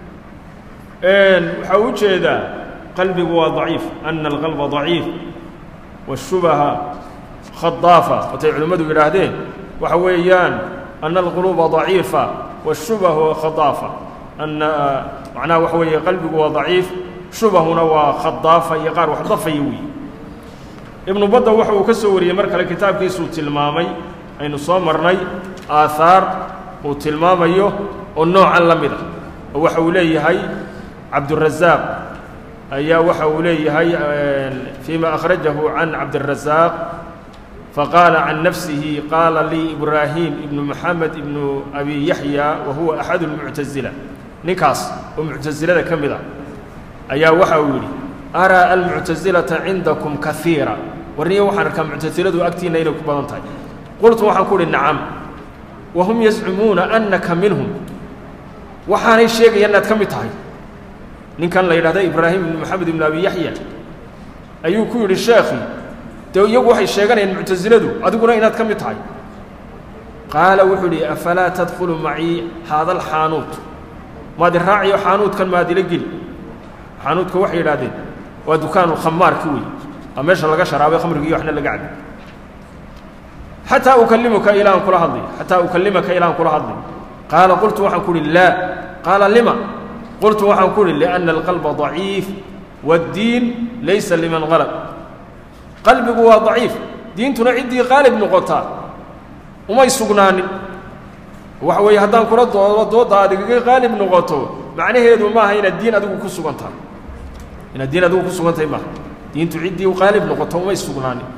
waxaa u jeedaa qalbigu waa daciif ana alqalba daciif washubaha khadaafa watay culimmadu yidhaahdeen waxa weeyaan ana alquluuba daciifa washubahu khadaafa ana macnaha waxa weeye qalbigu waa daciif shubahuna waa khadaafa iyo qaar wax dafaya weeye ibnu badda waxa uu ka soo wariyey mar kale kitaabkiisuu tilmaamay aynu soo marnay aahaar uu tilmaamayo oo noocan la mid ah oo waxa uu leeyahay cabdurasaaq ayaa waxa uu leeyahay فيma أkhrajahu can cabdالrasaaq faqaala can nafsihi qaala lii ibraahim ibnu moxamed ibnu abi yaxya wa huwa axad اlmuctasila ninkaas oo muctasilada ka mid a ayaa waxa uu yidhi araa almuctasilata cindakum kaiira warniyo waxaan arkaa muctasiladu agtiinna inay ku badan tahay qultu waxaan ku uhi nacam wahum yazcumuuna annaka minhum waxaanay sheegaya inaad ka mid tahay ninkan la yidhahda ibraahim ibnu moxamed ibnu abi yaxya ayuu ku yidhi sheekhii dee iyagu waxay sheeganayaan muctasiladu adiguna inaad ka mid tahay qaala wuxuu idhi afalaa tadkhulu macii haada alxaanuut maad i raaciyo xaanuudkan maad ila geli xaanuudka waxay yidhahdeen waa dukaanu khamaarki wey waa meesha laga sharaabay khamrigiiyo waxna laga cabi xataa ukalimuka ilaan kula hadlay xataa ukalimaka ilaan kula hadlay qaala qultu waxaan ku uhi laa qaala lima qultu waxaan ku uhi liأnna alqalba ضaciif wاddiin laysa liman qalab qalbigu waa daciif diintuna ciddii qaalib noqotaa umay sugnaanin waxa weeye haddaan kula doodo doodda aad igaga qaalib noqoto macnaheedu maaha inaad diin adigu ku sugan tahay inaad diin adigu ku sugan tahay maaha diintu ciddii qaalib noqoto umay sugnaanin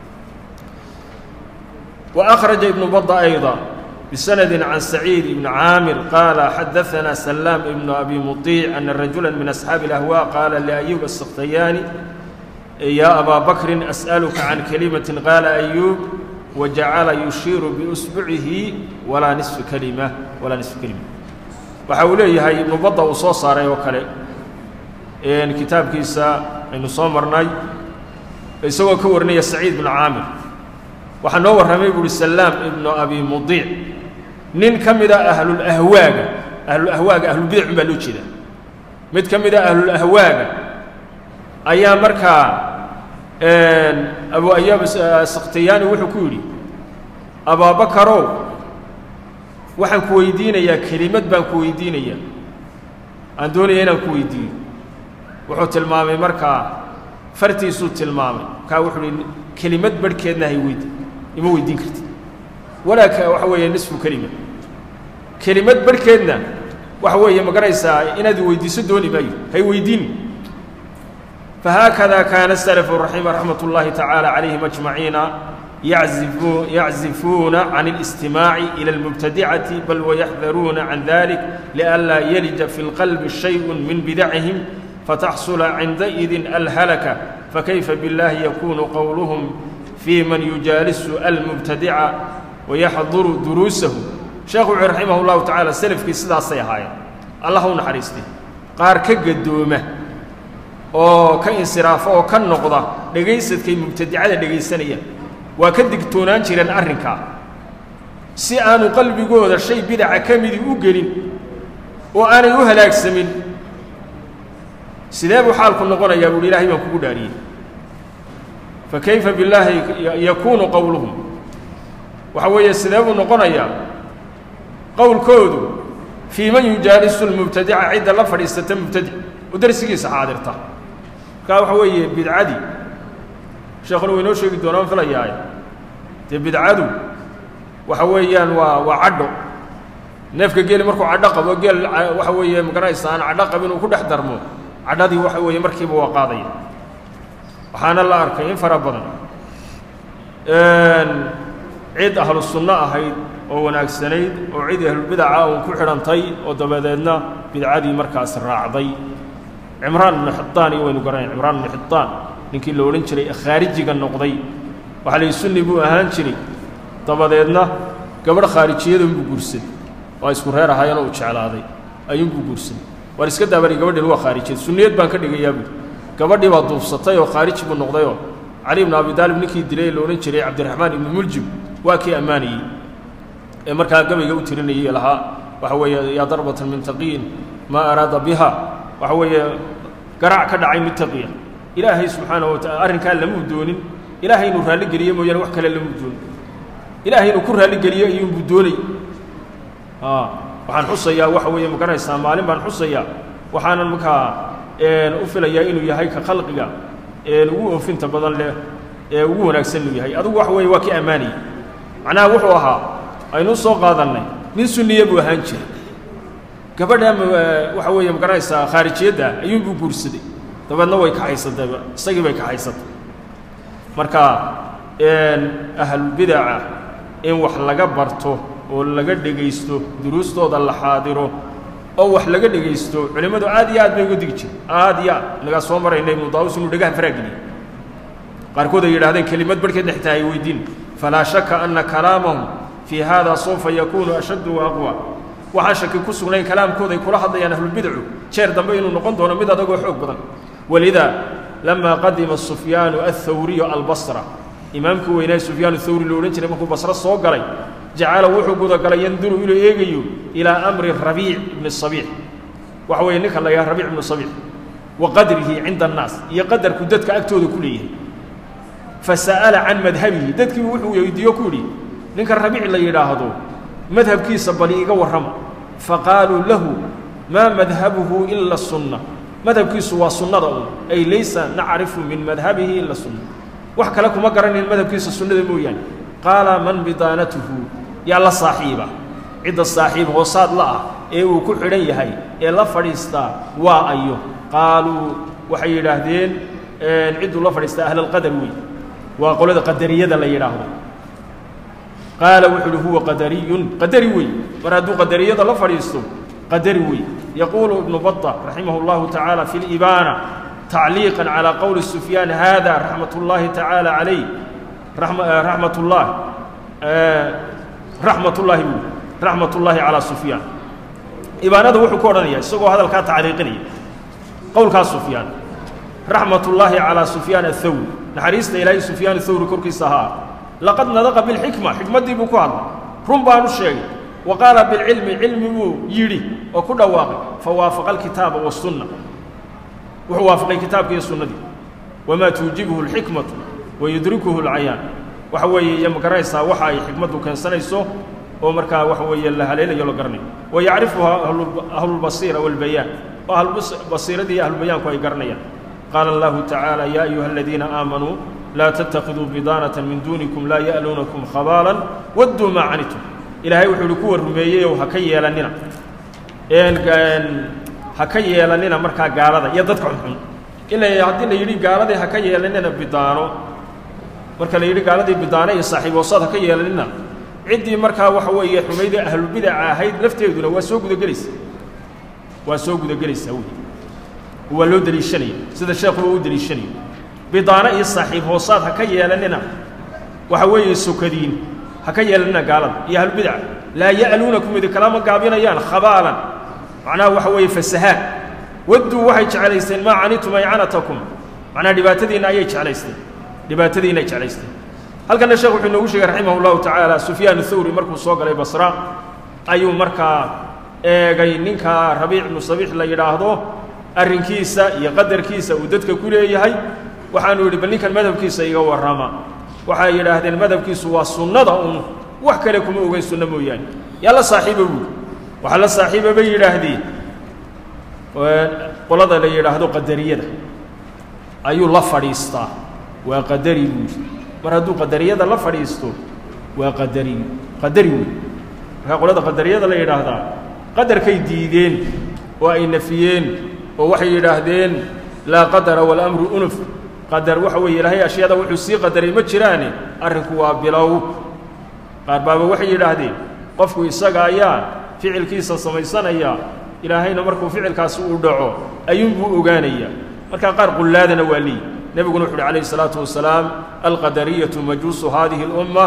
وأخرج ابن بضة أيضا بسند عن سعيد بن عامر قال حدثنا سلام بن أبي مطيع أن رجلا من أصحاب الأهواء قال لأيوب السختياني يا أبا بكر أسألك عن كلمة قال أيوب وجعل يشير بأسبعه ولا نصف كلمة ولا نصف كلمة وحوليه هاي ابن بضة وصوص صار وكله إن كتاب كيسا إنه صامرناي يسوى كورني سعيد بن عامر waxaa noo warramay buuhi salaam ibnu abi mudiic nin ka mid a ahlulahwaaga ahlulahwaaga ahlulbidacun baa loo jeedaa mid ka mid a ahlulahwaaga ayaa markaa abu ayaab sakhtiyaani wuxuu ku yidhi abaabakarow waxaan ku weydiinayaa kelimad baan ku weydiinayaa aan doonaya inaan ku weydiiyo wuxuu tilmaamay markaa fartiisuu tilmaamay markaa wuxuu uhi kelimad barhkeedna hay weydi ima weydiin kartid walaa waxa weeye nisfu kelima kelimad barhkeedna waxa weeye ma garanaysaa inaad weydiiso dooni maayo hay weydiin fahaakada kaana salafu raxima raxmat ullaahi tacaala calayhim ajmaciina yaczifu yaczifuuna can اlistimaaci ila اlmubtadicati bal wayaxdaruuna can dalik lianlaa yalija fi اlqalbi shayء min bidacihim fataxsula cindaidin alhalaka fakayfa biاllahi yakunu qowluhum في من يجالس المبتدع ويحضر دروسه شيخ رحمه الله تعالى سلف كي سدا سيهاي الله نحريستي قار كغدومه oo ka insiraafo oo ka noqda dhagaysadkay mubtadicada dhagaysanaya waa ka digtoonaan jireen arrinkaa si aanu qalbigooda shay bidaca ka midi u gelin oo aanay u halaagsamin sidee buu xaalku noqonayaa buuhi ilahay baan kugu dhaariyey fakayfa billaahi yakuunu qowluhum waxa weeye sidee buu noqonayaa qowlkoodu fii man yujaalisu lmubtadica cidda la fadhiisata mubtadic oo darsigiisa xaadirta markaa waxa weeye bidcadii sheekhuna waynoo sheegi doonaan filayaaye dee bidcadu waxa weeyaan waa waa cadho neefka geeli markuu cadho qabo geel waxa weeye magaranaysa aan cadho qabin uu ku dhex darmo cadhadii waxa weeye markiiba waa qaadaya waxaana la arkay in fara badan cid ahlu sunno ahayd oo wanaagsanayd oo cid ahlulbidaca uun ku xidhantay oo dabadeedna bidcadii markaas raacday cimraan ibnu xitaan iyo waynu garanay cimraan ibnu xitaan ninkii la odhan jiray khaarijiga noqday waxaa layihi sunni buu ahaan jiray dabadeedna gabadh khaarijiyadunbuu guursaday waa isku reer ahaayeen oo uu jeclaaday ayuunbuu guursaday waar iska daabari gabadhin waa khaarijiyad sunniyad baan ka dhigayaa buui gabadhii baa duubsatay oo khaariji buu noqdayoo cali ibnu abi daalib ninkii dilay la odhan jiray cabdiraxmaan ibnu muljim waa kii ammaanayey ee markaa gabayga u tirinayay lahaa waxa weeye yaa darbatan min taqiyin maa araada biha waxa weeye garaac ka dhacay mid taqiya ilaahay subxaanahu watacala arrinkaa lamuu doonin ilaahay inuu raalligeliyo mooyaane wax kale lamuu doonin ilaahay inuu ku raalligeliyo iyuunbuu doonay waxaan xusayaa waxa weeye ma garanaysaa maalin baan xusayaa waxaanan markaa u filayaa inuu yahay ka khalqiga ugu oofinta badan leh ee ugu wanaagsan inuu yahay adugu waxa weeye waa kii ammaanayay macnaha wuxuu ahaa aynuu soo qaadannay nin sunniye buu ahaan jira gabadha waxa weeye ma garanaysaa khaarijiyadda ayuunbuu guursaday dabeedna way kaxaysatay isagii bay kaxaysatay marka ahlulbidaca in wax laga barto oo laga dhegaysto duruustooda la xaadiro oo wax laga dhegaysto culimmadu aad iyo aad bay uga digi jire aad iyo aad inagaa soo marayna ibnu daawus inuu dhagaha faraageliye qaarkood ay yidhahdeen kelimad barhkeedna xitaa ay weydiin falaa shaka anna kalaamahum fii hada sawfa yakuunu ashaddu wa aqwa waxaan shaki ku sugnayn kalaamkooda ay kula hadlayaan ahlulbidcu jeer dambe inuu noqon doono mid adagoo xoog badan walida lama qadima sufyaanu athawriyu albasra imaamkii weynaa sufyaan thawri lo odhan jiray markuu basro soo galay jacala wuxuu gudagalay yanduru inuu eegayo ilaa amri rabiic ibni sabiix waxa weeye ninka la yidhaha rabiic ibnu sabiix wa qadrihi cinda annaas iyo qadarku dadka agtooda ku leeyahay fasa'ala can madhabihi dadkii wuxuu weydiiyo ku yidhi ninka rabiic la yidhaahdo madhabkiisa bali iga warrama faqaaluu lahu maa madhabuhu ila sunna madhabkiisu waa sunnada un ay laysa nacrifu min madhabihi ila sunna wax kale kuma garanayn madhabkiisa sunnada mooyaane qaala man bidaanatuhu yaa la saaxiiba cidda saaxiib hoosaad la ah ee uu ku xidhan yahay ee la fadhiistaa waa ayo qaaluu waxay yidhaahdeen cidduu la fadhiistaa ahlalqadar wey waa qolada qadariyada la yidhaahdo qaala wuxu uhi huwa qadariyun qadari wey mar hadduu qadariyada la fadhiisto qadari wey yaquulu ibnu bata raximah اllahu tacaala fi libaana tacliiqa calى qowli sufyaan hada raxmat اllahi tacaala calayh raxmat ullah raxmat ullahi buu raxmat ullaahi calaa sufyaan ibaanada wuxuu ku odhanaya isagoo hadalkaa tacliiqinaya qowlkaa sufyaan raxmat ullaahi calaa sufyaan athawri naxariista ilaahay sufyaan athawri korkiisa ahaa laqad nadaqa bilxikma xikmaddii buu ku hadlay run baanu sheegay wa qaala bilcilmi cilmi buu yidhi oo ku dhawaaqay fa waafaqa alkitaaba wasunna wuxuu waafaqay kitaabka iyo sunnadii wamaa tuujibuhu alxikmatu wayudrikuhu alcayaan waxa weeye iyo ma garanaysaa waxa ay xikmaddu keensanayso oo markaa waxa weeye la haleelayo la garanayo wa yacrifuha ahlulbasiira waalbayaan oo ahlubasiiradii iyo ahlulbayaanku ay garanayaan qaala allahu tacaala yaa ayuha aladiina aamanuu laa tattakhiduu bidaanata min duunikum laa ya'luunakum khabaalan wadduu maa canitum ilaahay wuxuu ihi kuwa rumeeyeyow ha ka yeelannina ha ka yeelannina markaa gaalada iyo dadka xunxun ila haddii la yidhi gaaladii ha ka yeelannina bidaano marka la yidhi gaaladii bidaano iyo saaxiiboosaad ha ka yeelannina ciddii markaa waxa weeye xumaydii ahlulbidaca ahayd lafteeduna waa soo gudagelaysa waa soo gudagelaysaa wey waa loo deliishanaya sida sheekhuba u deliishanayo bidaano iyo saaxiib hoosaad ha ka yeelannina waxa weeye sokadiin ha ka yeelannina gaalada iyo ahlulbidaca laa ya'luunakum idinkalama gaabinayaan khabaalan macnaha waxa weeye fasahaad wadduu waxay jeclaysteen maa canitum ay canatakum macnaha dhibaatadiinna ayay jeclaysteen dhibaatadiinay jeclaysteen halkanna sheekh wuxuu inoogu sheegay raximah llahu tacaala sufyaan thawri markuu soo galay basra ayuu markaa eegay ninka rabiic ibnu sabiix la yidhaahdo arrinkiisa iyo qadarkiisa uu dadka ku leeyahay waxaanu yidhi bal ninkan madhabkiisa iga warrama waxay yidhaahdeen madhabkiisu waa sunnada un wax kale kuma ogeyn sunno mooyaane yaa la saaxiiba buuri waxaa la saaxiiba bay yidhaahdeen qolada la yidhaahdo qadariyada ayuu la fadhiistaa waa qadari buuri mar hadduu qadariyada la fadhiisto waa qadari qadari wey markaa qolada qadariyada la yidhaahdaa qadarkay diideen oo ay nafiyeen oo waxay yidhaahdeen laa qadara walamru unuf qadar waxa weeye ilaahay ashyaada wuxuu sii qadaray ma jiraane arrinku waa bilow qaar baaba waxay yidhaahdeen qofku isaga ayaa ficilkiisa samaysanaya ilaahayna markuu ficilkaasi uu dhaco ayuunbuu ogaanayaa markaa qaar qullaadana waa leeyi nebiguna wuxu uhi calayh isalaatu wasalaam alqadariyatu majuusu hadihi اlumma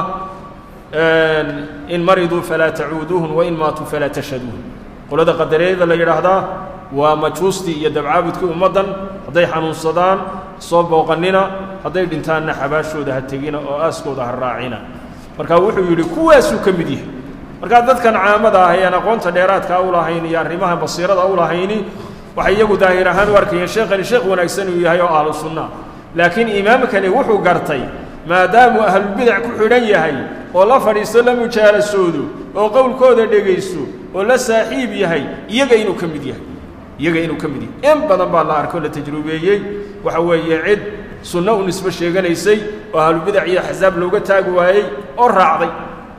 in mariduu falaa tacuuduuhum wain maatuu falaa tashhaduuhum qolada qadariyada la yidhaahdaa waa majuustii iyo dabcaabudkii ummaddan hadday xanuunsadaan soo booqannina hadday dhintaanna xabaashooda ha tegina oo aaskooda ha raacina marka wuxuu yidhi kuwaasuu ka mid yahay markaa dadkan caamada ah ean aqoonta dheeraadkaa u lahayn iyo arrimaha basiirada u lahayni waxay iyagu daahir ahaan u arkayeen sheekhani sheekh wanaagsan uu yahay oo ahlu sunna laakiin imaamkani wuxuu gartay maadaamuu ahlulbidac ku xidhan yahay oo la fadhiisto la mujaalasoodo oo qowlkooda dhegaysto oo la saaxiib yahay iyaga inuu ka mid yahay iyaga inuu ka mid yahay in badan baa la arkoo la tajrubeeyey waxa weeye cid sunno u nisbo sheeganaysay oo ahlubidac iyo axsaab looga taagi waayey oo raacday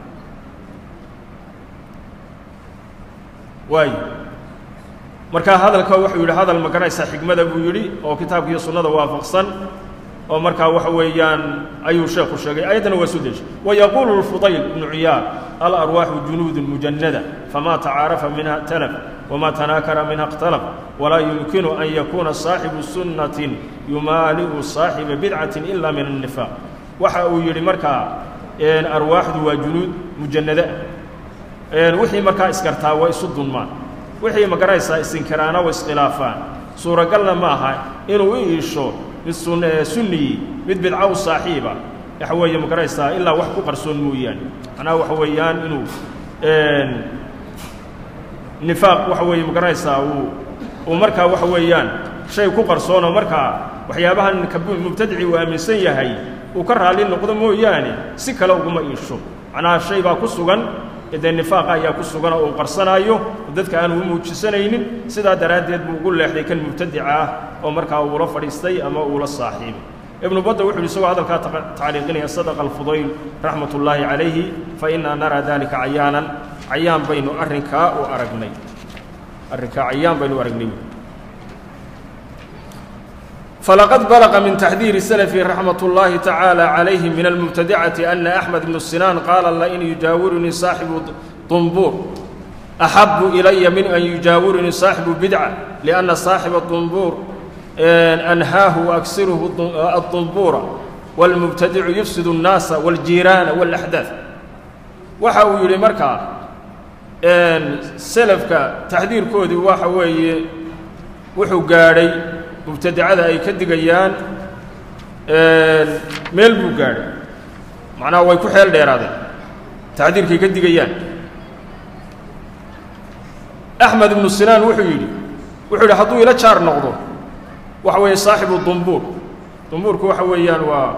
waayo markaa hadalka wuxuu yidhi hadal maganaysaa xigmada buu yidhi oo kitaabka iyo sunnada waafaqsan oo markaa waxa weeyaan ayuu sheekhu sheegay ayaddana waa soo deeshay wayaquulu lfudayl ibnu ciyaar alarwaaxu junuudun mujanada famaa tacaarafa minha talaf wma tanaakara minha اkhtalaf walaa yumkinu an yakuuna saaxibu sunnatin yumaali'u saaxiba bidcatin ila min الnifaaq waxa uu yidhi markaa arwaaxdu waa junuud mujanada wixii markaa iskartaa waa isu dunmaan wixii magaraysaa isinkiraana way iskhilaafaan suuragalna ma aha inuu u iisho mid sunniyi mid bidca u saaxiiba waxa weeye magaraysaa ilaa wax ku qarsoon mooyaane macnaha waxa weeyaan inuu nifaaq waxa weeye magaranaysaa uu uu markaa waxa weeyaan shay ku qarsoonoo markaa waxyaabahan mubtadici uu aaminsan yahay uu ka raalli noqdo mooyaane si kale uguma iisho macnaha shay baa ku sugan dee nifaaqa ayaa ku sugan oo uu qarsanaayo oo dadka aan uu muujisanaynin sidaa daraaddeed buu ugu leexday kan mubtadica ah oo markaa uula fadhiistay ama uula saaxiibay ibnu badda wuxu yidhi isagoo hadalkaa tacliiqinaya sadaqa alfudayl raxmat ullaahi calayhi fa innaa naraa dalika cayaanan cayaan baynu arrinkaa u aragnay arrinkaa cayaan baynu u aragnay فلقد بلغ من تحذير السلف رحمة الله تعالى عليه من المبتدعة أن أحمد بن السنان قال لئن يجاورني صاحب طنبور أحب إلي من أن يجاورني صاحب بدعة لأن صاحب الطنبور أنهاه وأكسره الطنبور والمبتدع يفسد الناس والجيران والأحداث وحاو يلي مركا سلفك تحذير كودي وحاوي وحو قاري mubtadacada ay ka digayaan meel buu gaadhay macnaha way ku xeel dheeraadeen tacdiirkay ka digayaan axmed ibnu sinaan wuxuu yidhi wuxuu yidhi hadduu ila jaar noqdo waxa weeye saaxibu dumbuur dumbuurku waxa weeyaan waa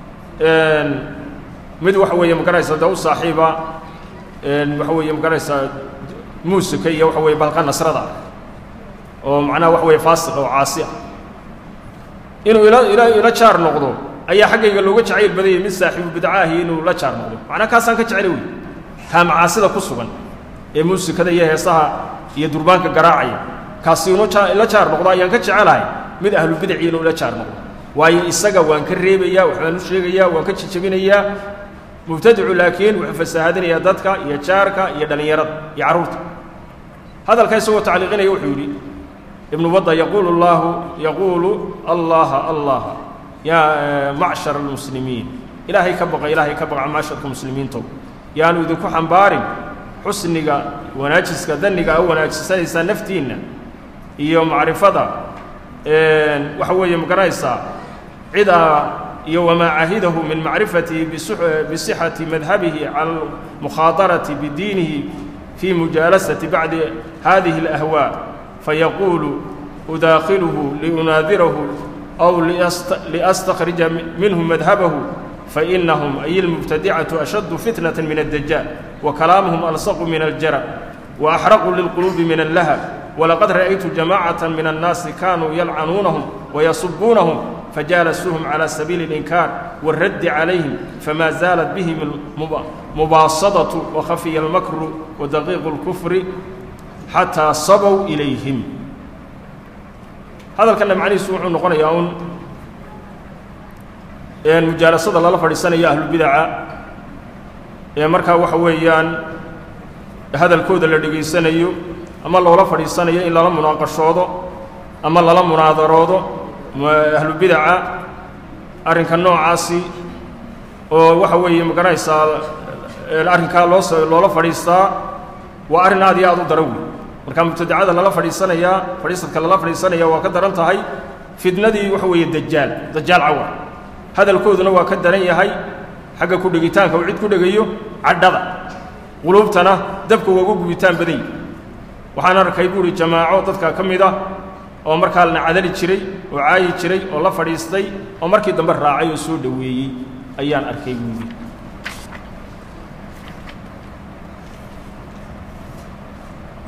mid waxa weeye magaraysa dee u saaxiiba waxa weeye magaraysaa muusika iyo waxa weye balqa nasrada oo macnaha waxa weeye faasiq oo caasi ah inuu ila ila ila jaar noqdo ayaa xaggayga looga jacayl badanyay mid saaxiibu bidcaahi inuu la jaar noqdo macnaa kaasaan ka jeclay wey kaa macaasida ku sugan ee muusikada iyo heesaha iyo durbaanka garaacaya kaasi inuu ila jaar noqdo ayaan ka jecelahay mid ahlu bidaci inuu ila jaar noqdo waayo isaga waan ka reebayaa waxbaan u sheegayaa waan ka jijabinayaa mubtadicu laakiin wuxuu fasaahadinayaa dadka iyo jaarka iyo dhallinyarada iyo carruurta hadalka isagoo tacliiqinaya wuxuu yidhi ibnu badda yaquulu allahu yaquulu allaha allaha yaa macshar almuslimiin ilaahay ka baqa ilaahay ka baqa macsharka muslimiintow yaanu idinku xambaarin xusniga wanaajiska danniga a wanaajisanaysaa naftiinna iyo macrifada waxa weeye magaranaysaa cidaa iyo wamaa cahidahu min macrifatihi bisixati madhabihi cala almukhaadarati bidiinihi fi mujaalasati bacdi hadihi alahwaa fayaquulu udaakiluhu liunaadirahu aw liastakhrija minhu madhabahu fainahum ay ilmubtadicatu ashaddu fitnata min addajaal wa kalaamuhum alsaqu min aljara wa axraqu lilquluubi min allahab walaqad ra'aytu jamaacata min annaasi kaanuu yalcanuunahum wayasubuunahum fajaalasuuhum cala sabiili اlinkaar wاraddi calayhim fama zaalat bihim mubaasadatu wakhafiya almakru wadaqiiqu اlkufri xataa sabow ilayhim hadalkanna macnihiisu wuxuu noqonayaa un mujaalasada lala fadhiisanayo ahlubidaca ee markaa waxa weeyaan hadalkooda la dhegaysanayo ama loola fadhiisanayo in lala munaaqashoodo ama lala munaadaroodo ahlubidaca arrinka noocaasi oo waxa weeye magaranaysaa arrinkaa loo loola fadhiistaa waa arrin aad iyo aad u daran wey marka mubtadacada lala fadhiisanayaa fadhiisadka lala fadhiisanaya waa ka daran tahay fitnadii waxa weeye dajaal dajaal cawar hadalkooduna waa ka daran yahay xagga ku dhegitaanka uu cid ku dhegayo cadhada quluubtana dabka waa ugu gubitaan badan yahi waxaan arkay buuhi jamaaco dadka ka mid ah oo markaa lana cadali jiray oo caayi jiray oo la fadhiistay oo markii dambe raacay oo soo dhoweeyey ayaan arkay buuhi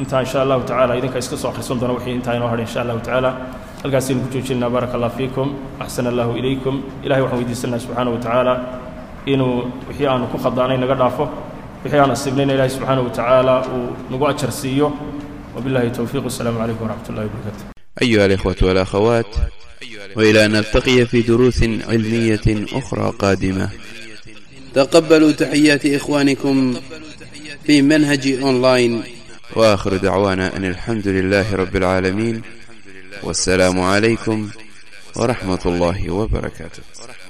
intaa insha allahu tacala idinka iska soo akhrisan doona wixii intaa inoo hadhay insha allahu tacaala halkaasaynu ku joojinaa baaraka allah fiikum axsana allahu ilaykum ilahay waxaan weydiisanaa subxaana wa tacaala inuu wixii aanu ku khadaanay naga dhaafo wixii aan asiibnayna ilahay subxaana wa tacaala uu nagu ajar siiyo wabillahi towfiiq wasalaamu calaykum waraxmat ullahi wabarakatu أيها الإخوة والأخوات وإلى أن نلتقي في دروس علمية أخرى قادمة تقبلوا تحيات إخوانكم في منهج أونلاين وآخر دعوانا أن الحمد لله رب العالمين والسلام عليكم ورحمة الله وبركاته